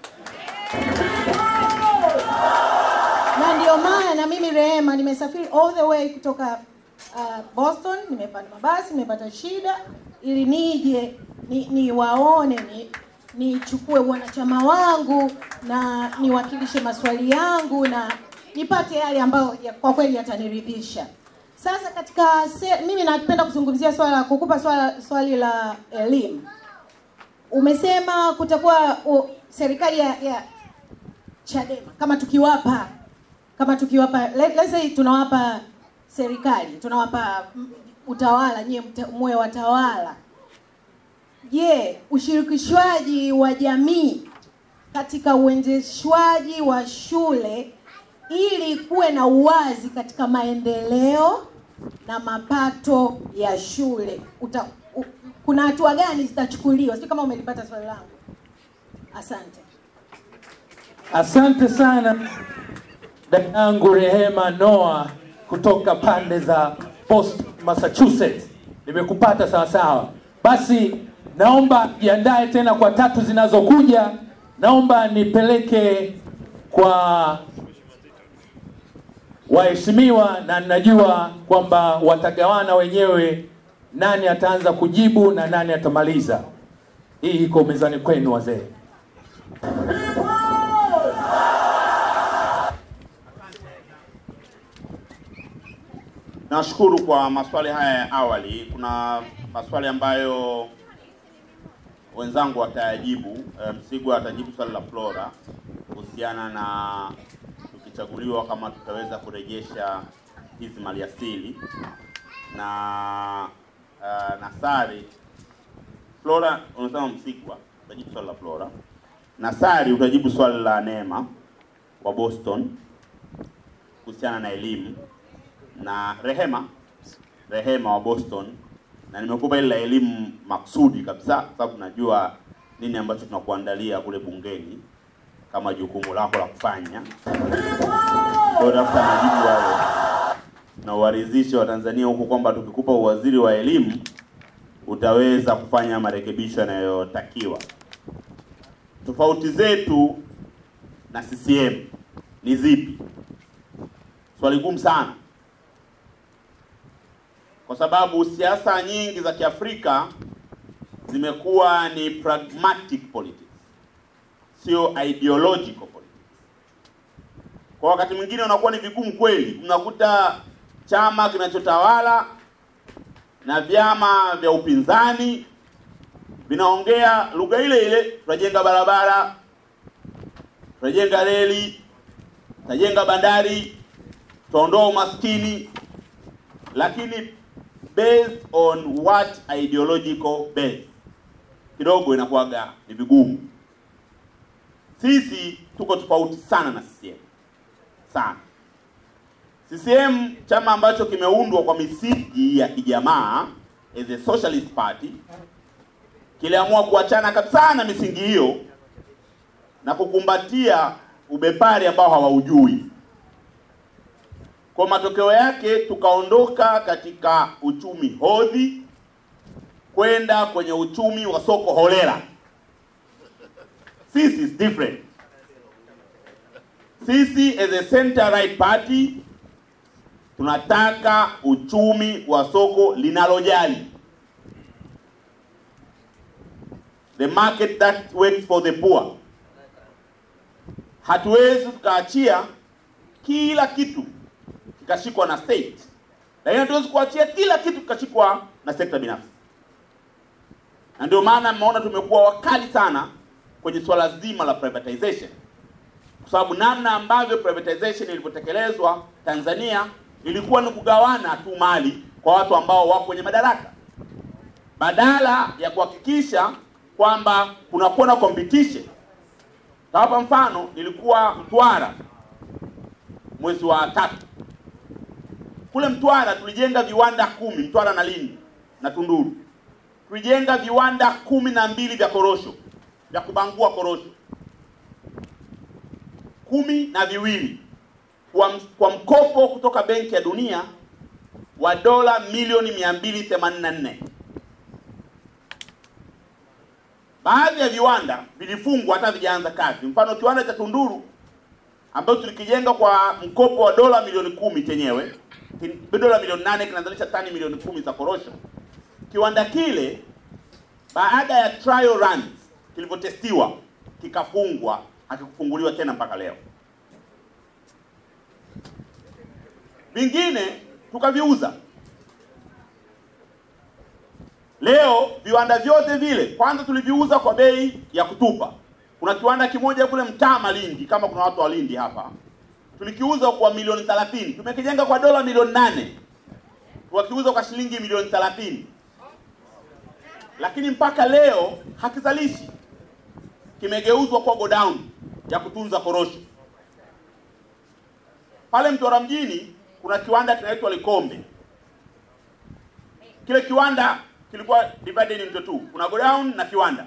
na ndio maana mimi Rehema nimesafiri all the way kutoka uh, Boston, nimepanda mabasi, nimepata shida ili nije ni, niwaone ni nichukue wanachama wangu na niwakilishe maswali yangu na nipate yale ambayo ya, kwa kweli yataniridhisha. Sasa katika se, mimi napenda kuzungumzia swala kukupa swala, swali la elimu. Umesema kutakuwa u, serikali ya, ya Chadema kama tukiwapa kama tukiwapa let, let's say tunawapa serikali tunawapa mm, utawala nyie mta- muwe watawala je ushirikishwaji wa jamii katika uendeshwaji wa shule ili kuwe na uwazi katika maendeleo na mapato ya shule Uta, u, kuna hatua gani zitachukuliwa sijui kama umelipata swali langu asante Asante sana dada yangu Rehema Noah kutoka pande za Boston, Massachusetts. Nimekupata sawa sawa. Basi naomba jiandae tena kwa tatu zinazokuja. Naomba nipeleke kwa waheshimiwa, na ninajua kwamba watagawana wenyewe nani ataanza kujibu na nani atamaliza. Hii iko mezani kwenu wazee. Nashukuru kwa maswali haya ya awali. Kuna maswali ambayo wenzangu watayajibu. Eh, Msigwa atajibu swali la Flora kuhusiana na tukichaguliwa kama tutaweza kurejesha hizi maliasili na uh, Nasari. Flora unasema Msigwa utajibu swali la Flora. Nasari utajibu swali la Neema wa Boston kuhusiana na elimu na Rehema Rehema wa Boston, na nimekupa ile la elimu maksudi kabisa, kwa sababu najua nini ambacho tunakuandalia kule bungeni kama jukumu lako la kufanya. Kwa hiyo tafuta majibu hayo na uwaridhishe wa Tanzania huku kwamba tukikupa uwaziri wa elimu utaweza kufanya marekebisho yanayotakiwa. Tofauti zetu na CCM ni zipi? Swali gumu sana, kwa sababu siasa nyingi za Kiafrika zimekuwa ni pragmatic politics, sio ideological politics. Kwa wakati mwingine unakuwa ni vigumu kweli, unakuta chama kinachotawala na vyama vya upinzani vinaongea lugha ile ile, tutajenga barabara, tutajenga reli, tutajenga bandari, tutaondoa umaskini, lakini based on what ideological base, kidogo inakuwaga ni vigumu. Sisi tuko tofauti sana na CCM sana. CCM chama ambacho kimeundwa kwa misingi ya kijamaa as a socialist party kiliamua kuachana kabisa na misingi hiyo na kukumbatia ubepari ambao hawaujui. Kwa matokeo yake tukaondoka katika uchumi hodhi kwenda kwenye uchumi wa soko holela. Sisi is different. Sisi as a center right party tunataka uchumi wa soko linalojali, the market that works for the poor. Hatuwezi tukaachia kila kitu kikashikwa na state, lakini hatuwezi kuachia kila kitu kikashikwa na sekta binafsi, na ndio maana mmeona tumekuwa wakali sana kwenye swala zima la privatization, kwa sababu namna ambavyo privatization ilivyotekelezwa Tanzania ilikuwa ni kugawana tu mali kwa watu ambao wako kwenye madaraka, badala ya kuhakikisha kwamba kunakuwa na competition. Tawapa mfano, nilikuwa Mtwara mwezi wa tatu. Kule Mtwara tulijenga viwanda kumi, Mtwara na Lindi na Tunduru, tulijenga viwanda kumi na mbili vya korosho vya kubangua korosho kumi na viwili kwa, kwa mkopo kutoka Benki ya Dunia wa dola milioni 284. Baadhi ya viwanda vilifungwa hata vijaanza kazi. Mfano kiwanda cha Tunduru ambayo tulikijenga kwa mkopo wa dola milioni kumi chenyewe dola milioni nane kinazalisha tani milioni kumi za korosho. Kiwanda kile baada ya trial runs kilivyotestiwa kikafungwa, hakikufunguliwa tena mpaka leo. Vingine tukaviuza. Leo viwanda vyote vile kwanza tuliviuza kwa bei ya kutupa. Kuna kiwanda kimoja kule Mtama Lindi, kama kuna watu wa Lindi hapa, tulikiuza kwa milioni 30. Tumekijenga kwa dola milioni nane, tukakiuza kwa shilingi milioni 30, lakini mpaka leo hakizalishi. Kimegeuzwa kwa godown ya kutunza korosho. Pale Mtwara mjini kuna kiwanda kinaitwa Likombe. Kile kiwanda kilikuwa divided into two, kuna godown na kiwanda.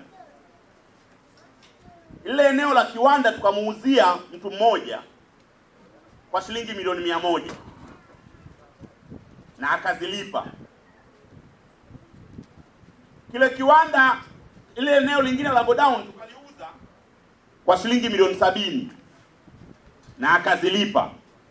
Ile eneo la kiwanda tukamuuzia mtu mmoja kwa shilingi milioni mia moja na akazilipa. Kile kiwanda, ile eneo lingine la godown tukaliuza kwa shilingi milioni sabini na akazilipa.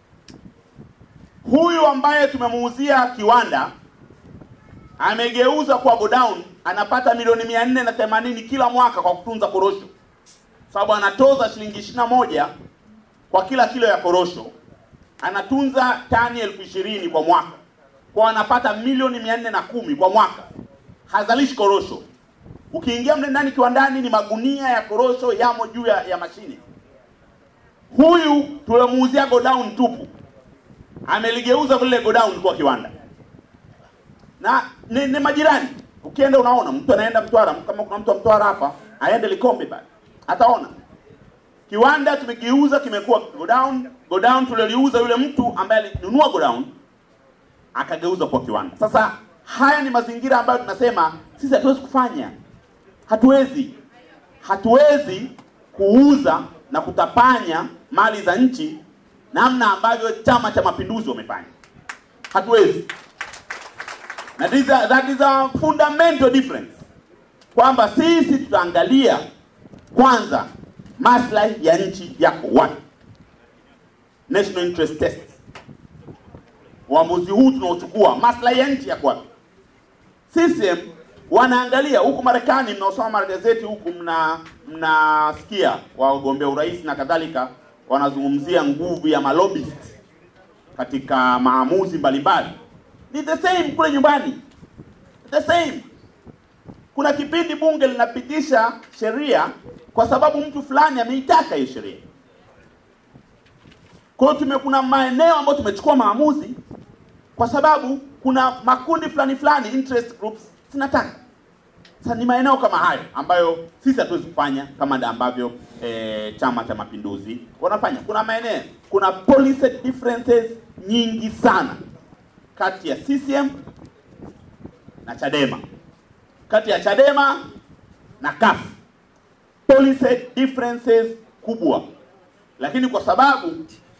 Huyu ambaye tumemuuzia kiwanda amegeuza kwa godown, anapata milioni mia nne na themanini kila mwaka kwa kutunza korosho, sababu anatoza shilingi ishirini na moja kwa kila kilo ya korosho, anatunza tani elfu ishirini kwa mwaka, kwa anapata milioni mia nne na kumi kwa mwaka. Hazalishi korosho. Ukiingia mle ndani kiwandani, ni magunia ya korosho yamo juu ya, ya mashine. Huyu tulimuuzia godown tupu ameligeuza vile godown kuwa kiwanda na ni, ni majirani. Ukienda unaona mtu anaenda Mtwara, kama kuna mtu wa Mtwara hapa aende Likombe pale ataona kiwanda tumekiuza, kimekuwa godown. Godown tuliliuza yule mtu ambaye alinunua godown akageuza kuwa kiwanda. Sasa haya ni mazingira ambayo tunasema sisi hatuwezi kufanya, hatuwezi hatuwezi kuuza na kutapanya mali za nchi namna ambavyo Chama cha Mapinduzi wamefanya. Hatuwezi. na this is a, that is a fundamental difference kwamba sisi tutaangalia kwanza maslahi ya nchi yako wapi, national interest test. Uamuzi huu tunaochukua, maslahi ya nchi yako wapi? CCM wanaangalia huku Marekani, mnaosoma magazeti huku mna mnasikia wagombea urais na kadhalika wanazungumzia nguvu ya malobbyist katika maamuzi mbalimbali. Ni the same kule nyumbani, the same. Kuna kipindi bunge linapitisha sheria kwa sababu mtu fulani ameitaka hiyo sheria. Kwa hiyo tume kuna maeneo ambayo tumechukua maamuzi kwa sababu kuna makundi fulani fulani interest groups zinataka. Sasa ni maeneo kama hayo ambayo sisi hatuwezi kufanya kama nda ambavyo eh, Chama cha Mapinduzi wanafanya. Kuna maeneo, kuna policy differences nyingi sana kati ya CCM na Chadema, kati ya Chadema na CUF, policy differences kubwa, lakini kwa sababu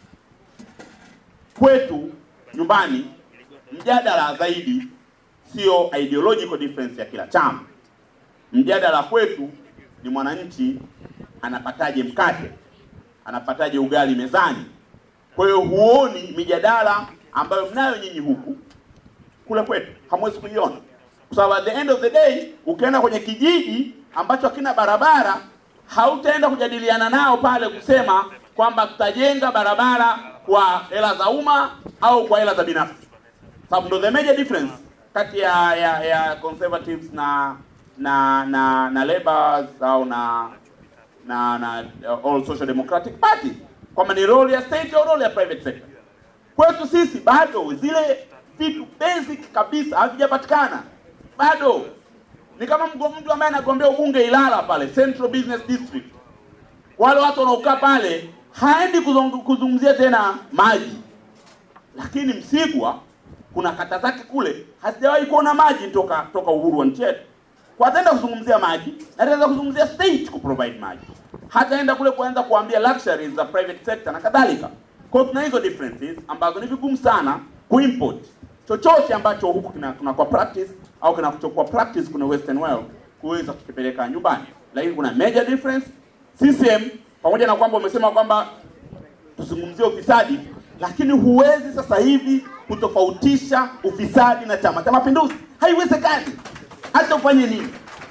kwetu nyumbani mjadala zaidi sio ideological difference ya kila chama. Mjadala kwetu ni mwananchi anapataje mkate, anapataje ugali mezani. Kwa hiyo huoni mijadala ambayo mnayo nyinyi huku, kule kwetu hamwezi kuiona, kwa sababu at the end of the day ukienda kwenye kijiji ambacho hakina barabara, hautaenda kujadiliana nao pale kusema kwamba tutajenga barabara kwa hela za umma au kwa hela za binafsi, sababu ndo the major difference kati ya ya, ya conservatives na na na na labours au na na na uh, all social democratic parties kwamba ni role ya state au role ya private sector. Kwetu sisi bado zile vitu basic kabisa havijapatikana bado. Ni kama mgo- mtu ambaye anagombea ubunge Ilala pale Central Business District, wale watu wanaokaa pale haendi kuzung- kuzungumzia tena maji, lakini Msigwa kuna kata zake kule hazijawahi kuona maji toka toka uhuru wa nchi yetu. Kwa ataenda kuzungumzia maji na ataenda kuzungumzia state ku provide maji, hataenda kule kuanza kuambia luxuries za private sector na kadhalika. Kwa hiyo tuna hizo differences ambazo ni vigumu sana kuimport chochote ambacho huku kina tunakuwa practice au kinachokuwa practice kuna western world kuweza kukipeleka nyumbani, lakini kuna major difference. CCM pamoja na kwamba umesema kwamba tuzungumzie ufisadi, lakini huwezi sasa hivi kutofautisha ufisadi na Chama cha Mapinduzi. Haiwezekani, hata ufanye nini,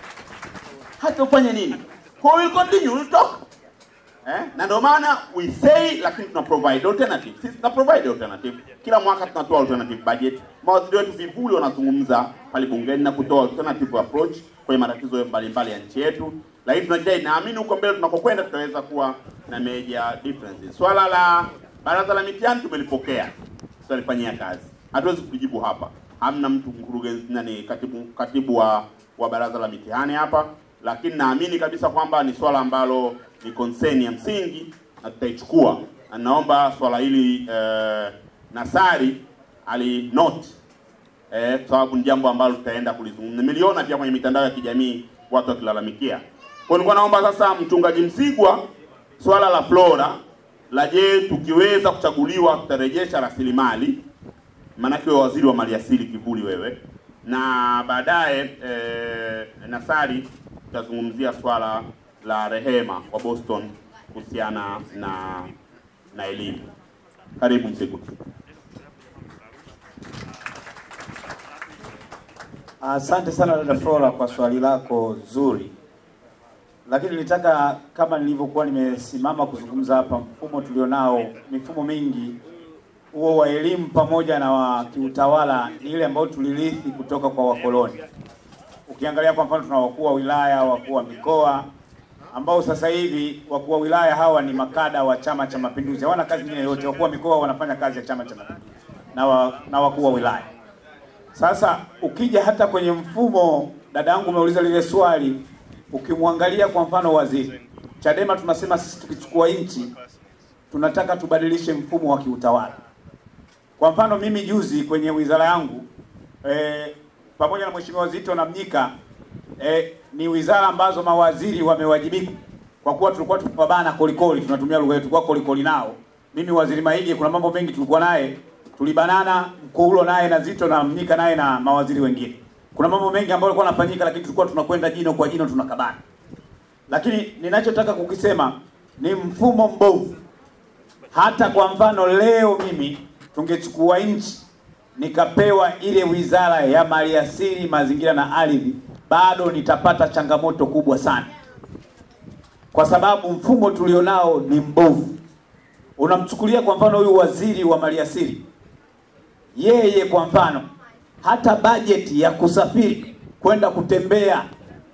hata ufanye nini. Kwa hiyo we'll continue, we'll talk eh? na ndio maana we say, lakini tuna provide alternative. Sisi tuna provide alternative kila mwaka, tunatoa alternative budget. Mawaziri wetu vivuli wanazungumza pale bungeni na kutoa alternative approach kwenye matatizo mbalimbali ya nchi yetu, lakini tunajitahidi, naamini huko mbele tunakokwenda tutaweza kuwa na major differences. Swala la baraza la mitihani tumelipokea, tutalifanyia kazi, hatuwezi kujibu hapa. Hamna mtu mkurugenzi nani, katibu katibu wa wa baraza la mitihani hapa, lakini naamini kabisa kwamba ni swala ambalo ni concern ya msingi na tutaichukua, na naomba swala hili eh, Nasari ali note eh, kwa sababu ni jambo ambalo tutaenda kulizungumza. Nimeliona pia kwenye mitandao ya kijamii watu wakilalamikia. Kwa hiyo nilikuwa naomba sasa, mchungaji Msigwa, swala la Flora la je, tukiweza kuchaguliwa tutarejesha rasilimali, maanake wewe waziri wa maliasili kivuli wewe, na baadaye eh, Nasari tutazungumzia swala la Rehema wa Boston kuhusiana na na elimu. Karibu Msigwa. Asante sana dada Flora kwa swali lako zuri, lakini nilitaka kama nilivyokuwa nimesimama kuzungumza hapa, mfumo tulionao, mifumo mingi huo wa elimu pamoja na wa kiutawala ni ile ambayo tulirithi kutoka kwa wakoloni. Ukiangalia kwa mfano, tuna wakuu wa wilaya, wakuu wa mikoa ambao sasa hivi wakuu wa wilaya hawa ni makada wa Chama cha Mapinduzi, hawana kazi nyingine yote. Wakuu wa mikoa wanafanya kazi ya Chama cha Mapinduzi na, wa, na wakuu wa wilaya. Sasa ukija hata kwenye mfumo, dada yangu umeuliza lile swali, ukimwangalia kwa mfano waziri Chadema, tunasema sisi tukichukua nchi tunataka tubadilishe mfumo wa kiutawala. Kwa mfano mimi juzi kwenye wizara yangu eh, pamoja na mheshimiwa Zito na Mnyika eh, ni wizara ambazo mawaziri wamewajibika kwa kuwa tulikuwa tukipambana kolikoli, tunatumia lugha yetu kwa kolikoli nao. Mimi waziri Maige, kuna mambo mengi tulikuwa naye tulibanana Mkuulo naye na Zito na Mnyika naye na mawaziri wengine. Kuna mambo mengi ambayo yalikuwa yanafanyika, lakini tulikuwa tunakwenda jino kwa jino tunakabana. Lakini ninachotaka kukisema ni mfumo mbovu. Hata kwa mfano leo mimi tungechukua nchi nikapewa ile wizara ya maliasili, mazingira na ardhi, bado nitapata changamoto kubwa sana, kwa sababu mfumo tulionao ni mbovu. Unamchukulia kwa mfano huyu waziri wa maliasili, yeye kwa mfano hata bajeti ya kusafiri kwenda kutembea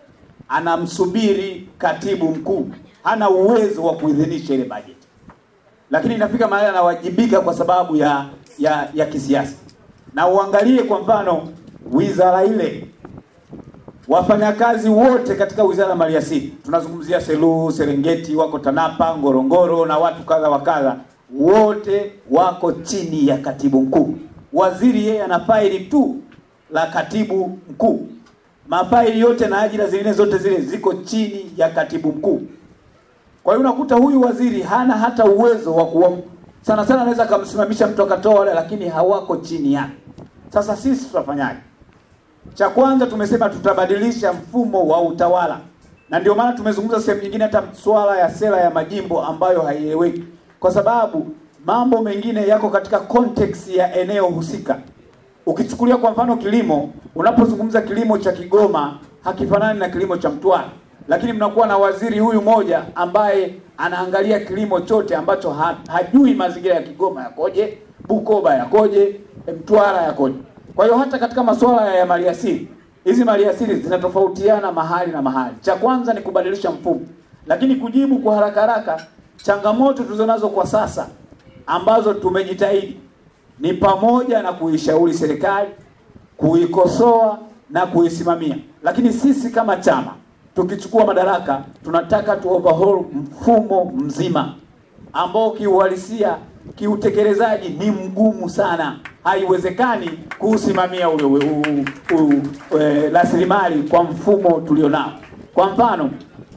anamsubiri katibu mkuu, hana uwezo wa kuidhinisha ile bajeti, lakini inafika mahali anawajibika kwa sababu ya ya ya kisiasa. Na uangalie kwa mfano wizara ile, wafanyakazi wote katika wizara ya maliasili, tunazungumzia Selu, Serengeti, wako Tanapa, Ngorongoro na watu kadha wa kadha, wote wako chini ya katibu mkuu. Waziri yeye ana faili tu la katibu mkuu, mafaili yote na ajira zingine zote zile ziko chini ya katibu mkuu. Kwa hiyo unakuta huyu waziri hana hata uwezo wa kuwa sana sana, anaweza akamsimamisha mtu akatoa wale, lakini hawako chini yake. Sasa sisi tutafanyaje? Cha kwanza tumesema tutabadilisha mfumo wa utawala, na ndio maana tumezungumza sehemu nyingine hata swala ya sera ya majimbo ambayo haieleweki, kwa sababu mambo mengine yako katika context ya eneo husika. Ukichukulia kwa mfano kilimo, unapozungumza kilimo cha Kigoma hakifanani na kilimo cha Mtwara, lakini mnakuwa na waziri huyu moja ambaye anaangalia kilimo chote ambacho ha, hajui mazingira ya Kigoma yakoje, Bukoba yakoje, Mtwara yakoje. Kwa hiyo hata katika masuala ya maliasili, hizi maliasili zinatofautiana mahali na mahali. Cha kwanza ni kubadilisha mfumo, lakini kujibu kwa haraka haraka changamoto tulizonazo kwa sasa ambazo tumejitahidi ni pamoja na kuishauri serikali, kuikosoa na kuisimamia. Lakini sisi kama chama tukichukua madaraka, tunataka tu overhaul mfumo mzima ambao kiuhalisia, kiutekelezaji ni mgumu sana. Haiwezekani kuusimamia ule ule- u- u- u- e, rasilimali kwa mfumo tulionao. Kwa mfano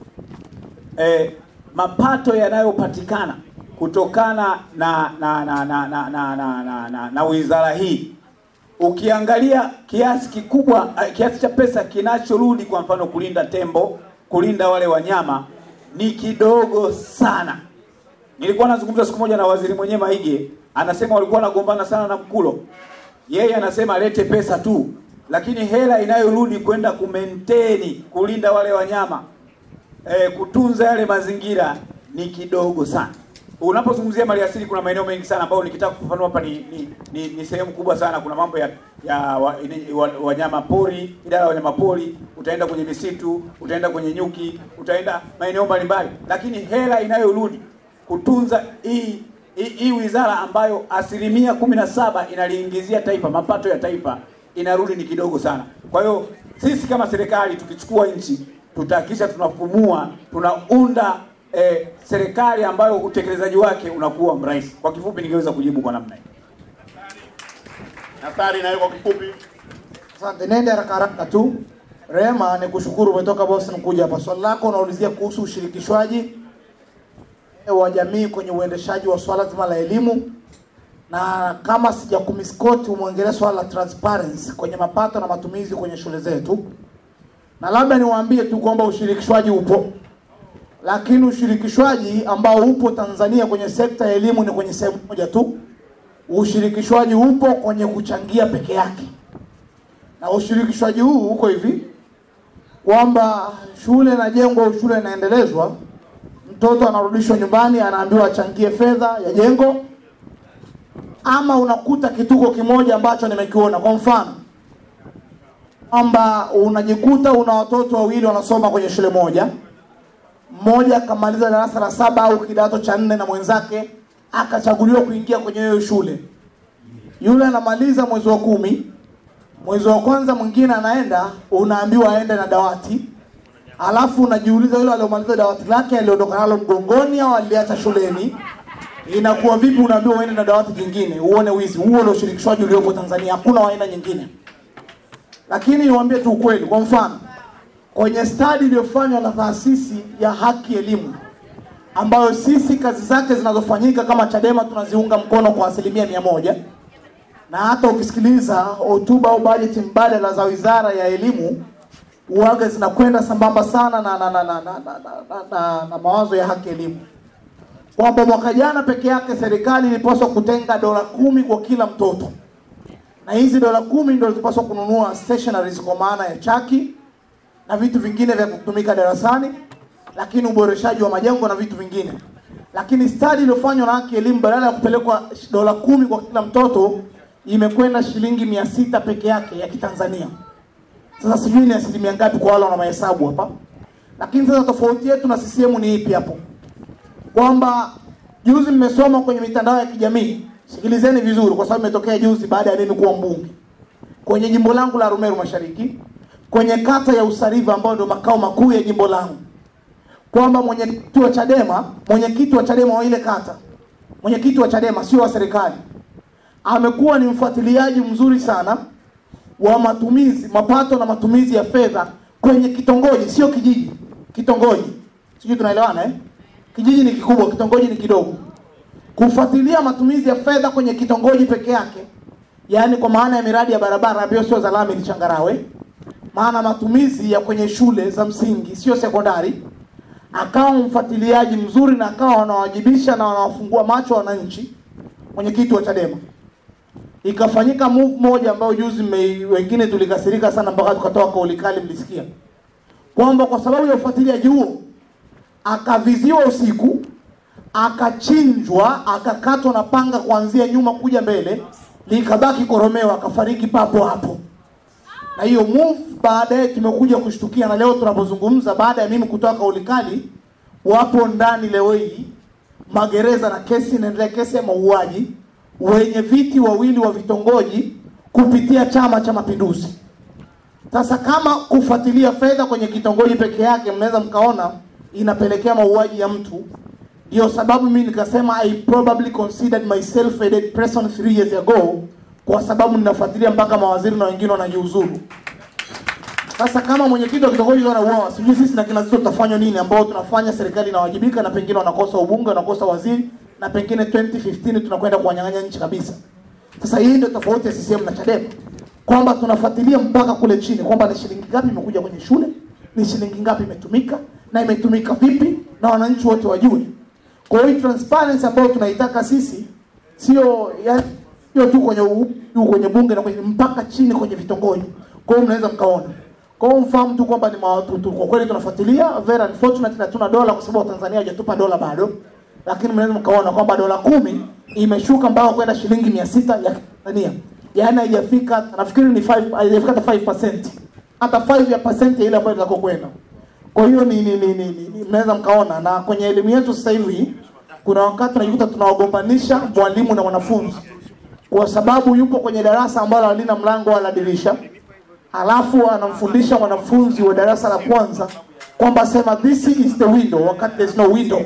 eh, mapato yanayopatikana kutokana na na na na na na, na, na, na, na wizara hii ukiangalia kiasi kikubwa eh, kiasi cha pesa kinachorudi kwa mfano kulinda tembo, kulinda wale wanyama ni kidogo sana. Nilikuwa nazungumza siku moja na waziri mwenyewe Maige, anasema walikuwa wanagombana sana na Mkulo. Yeye anasema alete pesa tu, lakini hela inayorudi kwenda kumaintain kulinda wale wanyama eh, kutunza yale mazingira ni kidogo sana. Unapozungumzia maliasili kuna maeneo mengi sana ambayo nikitaka kufafanua hapa ni, ni, ni, ni sehemu kubwa sana. Kuna mambo ya ya wa- ini- wa- wanyama pori, idara ya wanyama pori, utaenda kwenye misitu, utaenda kwenye nyuki, utaenda maeneo mbalimbali, lakini hela inayorudi kutunza hii hii hii wizara ambayo asilimia kumi na saba inaliingizia taifa mapato ya taifa inarudi ni kidogo sana. Kwa hiyo sisi kama serikali tukichukua nchi tutahakikisha tunafumua tunaunda eh, serikali ambayo utekelezaji wake unakuwa mrahisi. Kwa kifupi, ningeweza kujibu kwa namna hii. Nasari nayo kwa kifupi. Asante, nende haraka haraka tu. Rema, ni kushukuru umetoka Boston kuja hapa. Swali lako unaulizia kuhusu ushirikishwaji wa jamii kwenye uendeshaji wa swala zima la elimu, na kama sija kumiskoti, umwongelee swala la transparency kwenye mapato na matumizi kwenye shule zetu, na labda niwaambie tu kwamba ushirikishwaji upo, lakini ushirikishwaji ambao upo Tanzania kwenye sekta ya elimu ni kwenye sehemu moja tu. Ushirikishwaji upo kwenye kuchangia peke yake na ushirikishwaji huu uko hivi kwamba shule inajengwa au shule inaendelezwa, mtoto anarudishwa nyumbani, anaambiwa achangie fedha ya jengo, ama unakuta kituko kimoja ambacho nimekiona. Kwa mfano kwamba unajikuta una watoto wawili wanasoma kwenye shule moja, mmoja akamaliza darasa la saba au kidato cha nne na mwenzake akachaguliwa kuingia kwenye hiyo shule. Yule anamaliza mwezi wa kumi, mwezi wa kwanza mwingine anaenda, unaambiwa aende na dawati, alafu unajiuliza yule aliyomaliza dawati lake aliondoka nalo mgongoni au aliacha shuleni. Inakuwa vipi? Unaambiwa uende na dawati jingine, uone wizi. Huo ndio ushirikishwaji uliopo Tanzania, hakuna wa aina nyingine. Lakini niwaambie tu ukweli, kwa mfano kwenye stadi iliyofanywa na taasisi ya Haki Elimu ambayo sisi kazi zake zinazofanyika kama Chadema tunaziunga mkono kwa asilimia mia moja na hata ukisikiliza hotuba au bajeti mbadala za wizara ya elimu uwaga zinakwenda sambamba sana na, na, na, na, na, na, na, na, na, na mawazo ya haki elimu kwamba mwaka jana peke yake serikali ilipaswa kutenga dola kumi kwa kila mtoto na hizi dola kumi ndio zilipaswa kununua stationaries kwa maana ya chaki na vitu vingine vya kutumika darasani, lakini uboreshaji wa majengo na vitu vingine. Lakini study iliyofanywa na haki elimu, badala ya kupelekwa dola kumi kwa kila mtoto, imekwenda shilingi mia sita peke yake ya Kitanzania. Sasa sijui ni asilimia ngapi kwa wale wana mahesabu hapa, lakini sasa tofauti yetu na CCM ni ipi hapo? Kwamba juzi mmesoma kwenye mitandao ya kijamii, sikilizeni vizuri, kwa sababu imetokea juzi baada ya mimi kuwa mbunge kwenye jimbo langu la Rumeru Mashariki, kwenye kata ya Usariva ambayo ndio makao makuu ya jimbo langu, kwamba mwenyekiti wa Chadema, mwenyekiti wa Chadema wa ile kata, mwenyekiti wa Chadema sio wa serikali, amekuwa ni mfuatiliaji mzuri sana wa matumizi, mapato na matumizi ya fedha kwenye kitongoji, sio kijiji, kitongoji. Sijui tunaelewana eh? Kijiji ni kikubwa, kitongoji ni kidogo. Kufuatilia matumizi ya fedha kwenye kitongoji peke yake, yaani kwa maana ya miradi ya barabara ambayo sio za lami, ni changarawe, maana matumizi ya kwenye shule za msingi sio sekondari, akawa mfuatiliaji mzuri na akawa wanawajibisha na wanawafungua macho wananchi, mwenyekiti wa Chadema ikafanyika move moja ambayo juzi mme, wengine tulikasirika sana mpaka tukatoa kauli kali, mlisikia kwamba kwa sababu ya ufuatiliaji huo akaviziwa usiku, akachinjwa, akakatwa na panga kuanzia nyuma kuja mbele, likabaki koromeo, akafariki papo hapo. Na hiyo move baadaye tumekuja kushtukia, na leo tunapozungumza, baada ya mimi kutoa kauli kali, wapo ndani leo hii magereza na kesi inaendelea, kesi ya mauaji wenye viti wawili wa vitongoji kupitia Chama cha Mapinduzi. Sasa kama kufuatilia fedha kwenye kitongoji peke yake, mnaweza mkaona inapelekea mauaji ya mtu. Ndio sababu mimi nikasema I probably considered myself a dead person three years ago, kwa sababu ninafuatilia mpaka mawaziri na wengine wanajiuzuru. Sasa kama mwenyekiti wa kitongoji anauawa, sijui sisi na kina Zitto tutafanywa nini, ambao tunafanya serikali inawajibika na pengine wanakosa ubunge, wanakosa waziri na pengine 2015 tunakwenda kuwanyang'anya nchi kabisa. Sasa hii ndio tofauti ya CCM na Chadema, kwamba tunafuatilia mpaka kule chini, kwamba ni shilingi ngapi imekuja kwenye shule, ni shilingi ngapi imetumika na imetumika vipi, na wananchi wote wajue. Kwa hiyo transparency ambayo tunaitaka sisi sio ya sio tu kwenye u- juu kwenye bunge na kwenye mpaka chini kwenye vitongoji. Kwa hiyo mnaweza mkaona. Kwa hiyo mfahamu tu kwamba ni mawatu tu. Kwa kweli tunafuatilia, very unfortunately hatuna dola kwa sababu Tanzania hajatupa dola bado. Lakini mnaweza mkaona kwamba dola kumi imeshuka mpaka kwenda shilingi mia sita ya Tanzania. Yaani haijafika nafikiri ni 5 haijafika hata 5%. Hata 5 ya percent ya ile ambayo inataka kwenda. Kwa hiyo ni, ni, ni, ni, ni, ni mnaweza mkaona na kwenye elimu yetu sasa hivi kuna wakati tunajikuta tunawagombanisha mwalimu na mwanafunzi kwa sababu yupo kwenye darasa ambalo halina mlango wala dirisha, alafu anamfundisha mwanafunzi wa darasa la kwanza kwamba sema this is the window wakati there's no window,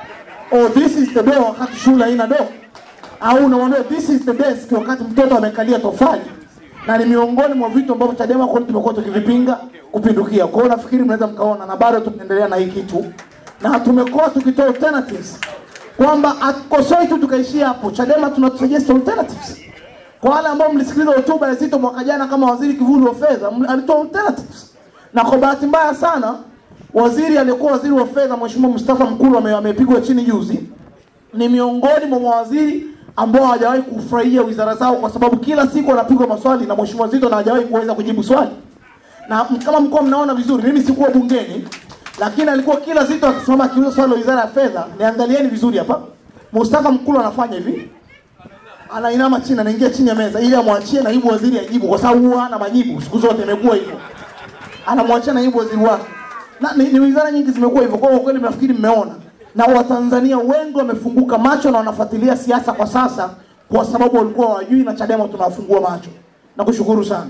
or this is the door wakati shule haina door, au unamwambia this is the desk wakati mtoto amekalia tofali, na ni miongoni mwa vitu ambavyo Chadema kweli tumekuwa tukivipinga kupindukia. Kwa hiyo nafikiri mnaweza mkaona, na bado tunaendelea na hii kitu, na tumekuwa tukitoa alternatives kwamba atukosoi tu tukaishia hapo. Chadema tuna suggest alternatives kwa wale ambao mlisikiliza hotuba ya Zitto mwaka jana kama waziri kivuli wa fedha, mli- alitoa alternatives, na kwa bahati mbaya sana waziri aliyekuwa waziri wa fedha Mheshimiwa Mustafa Mkulu ame- amepigwa chini juzi, ni miongoni mwa mawaziri ambao hawajawahi kufurahia wizara zao, kwa sababu kila siku wanapigwa maswali na Mheshimiwa Zitto na hajawahi kuweza kujibu swali na m- kama mkoa mnaona vizuri, mimi sikuwa bungeni, lakini alikuwa kila Zitto akisimama akiuliza swali la wizara ya fedha, niangalieni vizuri hapa, Mustafa Mkulu anafanya hivi, anainama chini, anaingia chini ya meza ili amwachie naibu waziri ajibu, kwa sababu huwa hana majibu siku zote, imekuwa hivyo, anamwachia naibu waziri wake, na ni, ni wizara nyingi zimekuwa hivyo. Kwa hiyo kweli nafikiri mmeona, na Watanzania wengi wamefunguka macho na wanafuatilia siasa kwa sasa, kwa sababu walikuwa hawajui, na Chadema tunawafungua macho. Nakushukuru sana.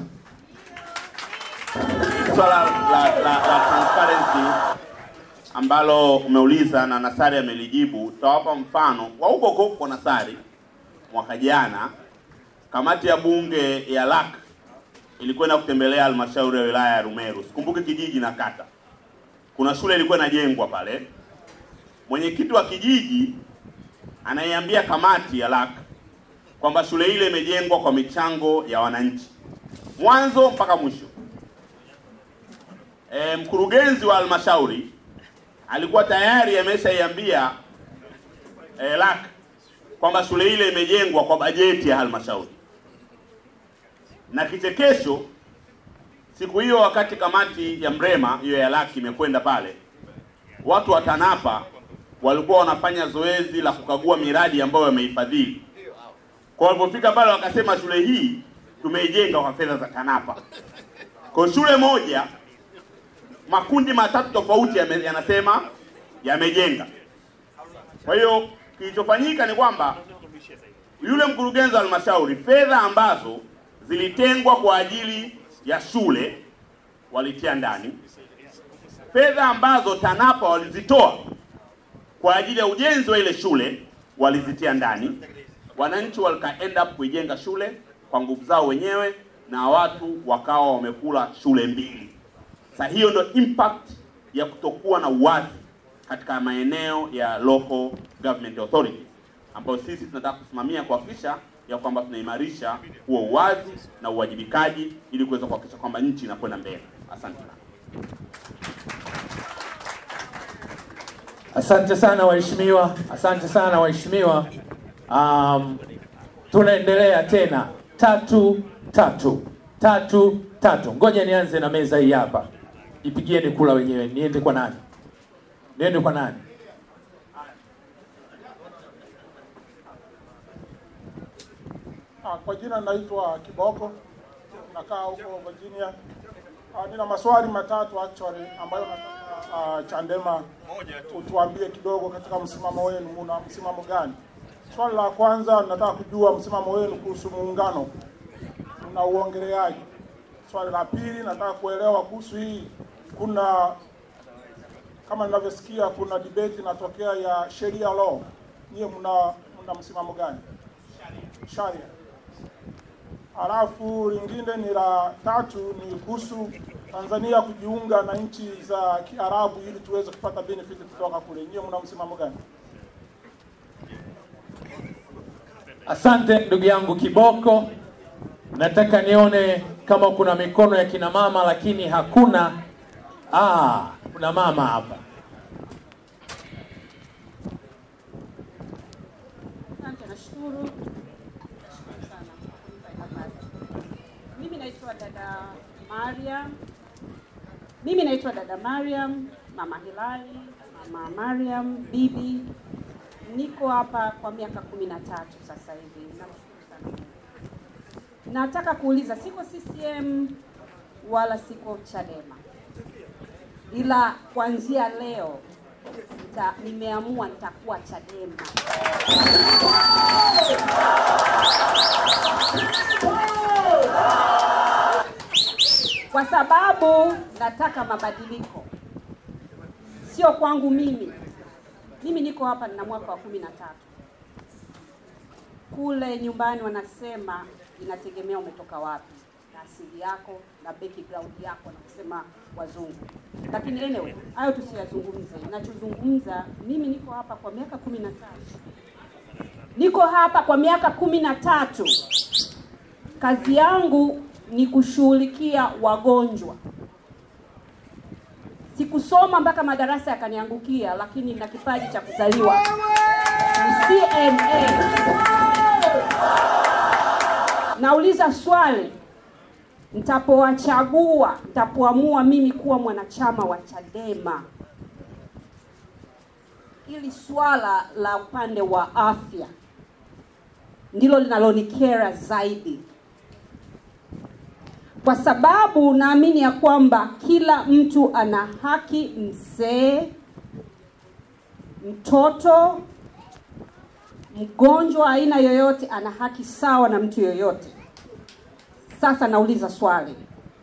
swala la, la, la transparency ambalo umeuliza na Nasari amelijibu, tutawapa mfano wa huko huko kwa Nasari. Mwaka jana kamati ya bunge ya LAC ilikwenda kutembelea halmashauri ya wilaya ya Rumeru, sikumbuki kijiji na kata. Kuna shule ilikuwa inajengwa pale, mwenyekiti wa kijiji anaiambia kamati ya LAC kwamba shule ile imejengwa kwa michango ya wananchi mwanzo mpaka mwisho. E, mkurugenzi wa halmashauri alikuwa tayari ameshaiambia e, LAC kwamba shule ile imejengwa kwa bajeti ya halmashauri, na kichekesho siku hiyo, wakati kamati ya Mrema hiyo ya LAC imekwenda pale, watu wa TANAPA walikuwa wanafanya zoezi la kukagua miradi ambayo wameifadhili. Kwa walipofika pale, wakasema shule hii tumeijenga kwa fedha za TANAPA. Kwa shule moja makundi matatu tofauti yame- yanasema yamejenga. Kwa hiyo kilichofanyika ni kwamba yule mkurugenzi wa halmashauri, fedha ambazo zilitengwa kwa ajili ya shule walitia ndani, fedha ambazo TANAPA walizitoa kwa ajili ya ujenzi wa ile shule walizitia ndani. Wananchi walika end up kuijenga shule kwa nguvu zao wenyewe, na watu wakawa wamekula shule mbili. Sasa hiyo ndio impact ya kutokuwa na uwazi katika maeneo ya local government authority, ambayo sisi tunataka kusimamia kuhakikisha ya kwamba tunaimarisha huo uwazi na uwajibikaji ili kuweza kuhakikisha kwamba nchi inakwenda mbele. Asante sana. Asante sana waheshimiwa, asante sana waheshimiwa. Um, tunaendelea tena tatu tatu tatu tatu. Ngoja nianze na meza hii hapa, ipigieni kula wenyewe. Niende kwa nani? Niende kwa nani? Ah, Kwa jina naitwa Kiboko, nakaa huko Virginia. Ah, Nina maswali matatu actually ambayo nataka ah, Chadema utuambie kidogo katika msimamo wenu, muna msimamo gani? Swali la kwanza nataka kujua msimamo wenu kuhusu muungano, unauongeleaje? Swali la pili nataka kuelewa kuhusu hii, kuna kama ninavyosikia kuna debate inatokea ya sheria law, nyie mna mna msimamo gani? Sharia. Halafu lingine ni la tatu ni kuhusu Tanzania kujiunga na nchi za Kiarabu ili tuweze kupata benefit kutoka kule. Nyie mna msimamo gani? Asante ndugu yangu Kiboko. Nataka nione kama kuna mikono ya kina mama, lakini hakuna. Ah, kuna mama hapa. Asante, nashukuru. Nashukuru sana kwa kunipa hii nafasi. Mimi naitwa dada Mariam. Mimi naitwa dada Mariam, mama Hilali, mama Mariam, bibi. Niko hapa kwa miaka kumi na tatu sasa hivi. Namshukuru sana. Mungu. Nataka kuuliza, siko CCM wala siko Chadema, ila kuanzia leo nita, nimeamua nitakuwa Chadema. kwa sababu nataka mabadiliko, sio kwangu mimi. Mimi niko hapa nina mwaka wa kumi na tatu. Kule nyumbani wanasema inategemea umetoka wapi na asili yako na background yako, na kusema wazungu. Lakini anyway, hayo tusiyazungumze. Ninachozungumza mimi, niko hapa kwa miaka kumi na tatu, niko hapa kwa miaka kumi na tatu. Kazi yangu ni kushughulikia wagonjwa. Sikusoma mpaka madarasa yakaniangukia, lakini nina kipaji cha kuzaliwa. Ni CNA. Nauliza swali, nitapowachagua, nitapoamua mimi kuwa mwanachama wa Chadema, ili swala la upande wa afya ndilo linalonikera zaidi kwa sababu naamini ya kwamba kila mtu ana haki, mzee, mtoto, mgonjwa aina yoyote ana haki sawa na mtu yoyote. Sasa nauliza swali,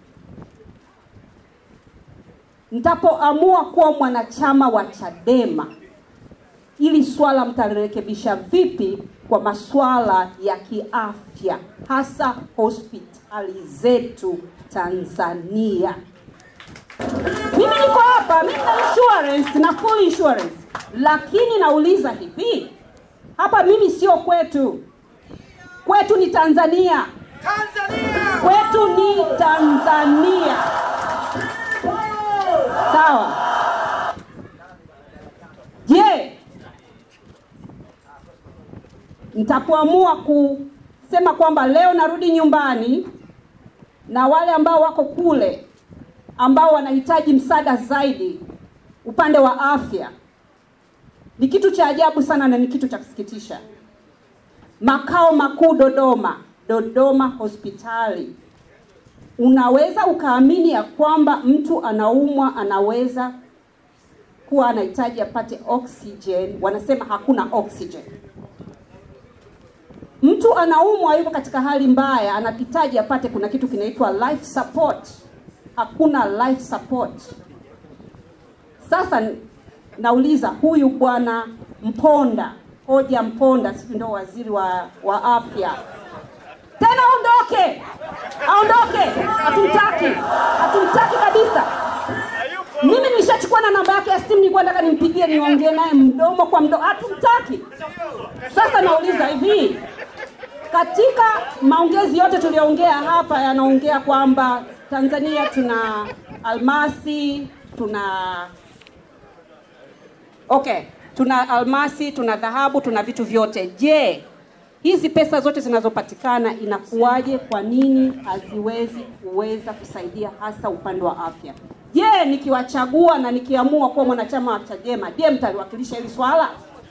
nitapoamua kuwa mwanachama wa Chadema, ili swala mtalirekebisha vipi kwa masuala ya kiafya, hasa hospitali zetu Tanzania? Mimi niko hapa, mimi na insurance na full insurance, lakini nauliza hivi, hapa mimi sio kwetu. kwetu ni Tanzania. Kwetu ni Tanzania. Sawa. Je, nitapoamua kusema kwamba leo narudi nyumbani na wale ambao wako kule ambao wanahitaji msaada zaidi upande wa afya, ni kitu cha ajabu sana na ni kitu cha kusikitisha. Makao makuu Dodoma, Dodoma hospitali, unaweza ukaamini ya kwamba mtu anaumwa anaweza kuwa anahitaji apate oxygen, wanasema hakuna oxygen. Mtu anaumwa yuko katika hali mbaya, anahitaji apate, kuna kitu kinaitwa life support, hakuna life support. Sasa nauliza huyu bwana Mponda, hoja Mponda, sisi ndio waziri wa, wa afya, tena aondoke, aondoke, hatumtaki, hatumtaki kabisa. Mimi nilishachukua na namba yake ya simu, nilikuwa nataka nimpigie niongee naye mdomo kwa mdomo, hatumtaki. Sasa nauliza hivi, katika maongezi yote tuliyoongea hapa yanaongea kwamba Tanzania tuna almasi, tuna okay, tuna almasi, tuna dhahabu, tuna vitu vyote. Je, hizi pesa zote zinazopatikana inakuwaje? Kwa nini haziwezi kuweza kusaidia hasa upande wa afya? Je, nikiwachagua na nikiamua kuwa mwanachama wa Chadema, je, mtaliwakilisha hili swala?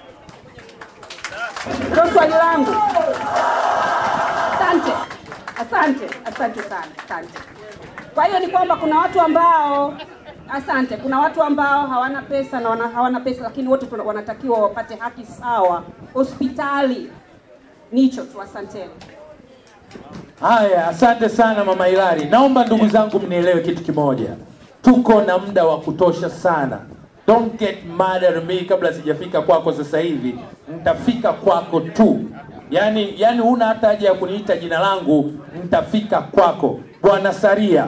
Ndio swali langu. Asante, asante, asante sana, asante. Kwa hiyo ni kwamba kuna watu ambao asante, kuna watu ambao hawana pesa na wana, hawana pesa, lakini wote tuna- wanatakiwa wapate haki sawa hospitali. Nicho tu, asanteni. Haya, asante sana mama Hilari. Naomba ndugu zangu mnielewe kitu kimoja, tuko na muda wa kutosha sana. Don't get mad at me kabla sijafika kwako sasa hivi, nitafika kwako tu. Yani, yani huna hata haja ya kuniita jina langu, nitafika kwako. Bwana Saria,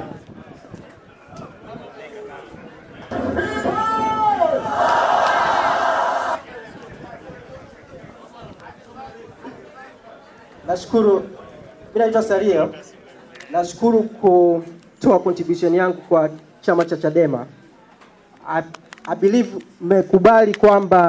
Nashukuru, mimi naitwa Saria. Nashukuru kutoa contribution yangu kwa chama cha Chadema. I, I believe mmekubali kwamba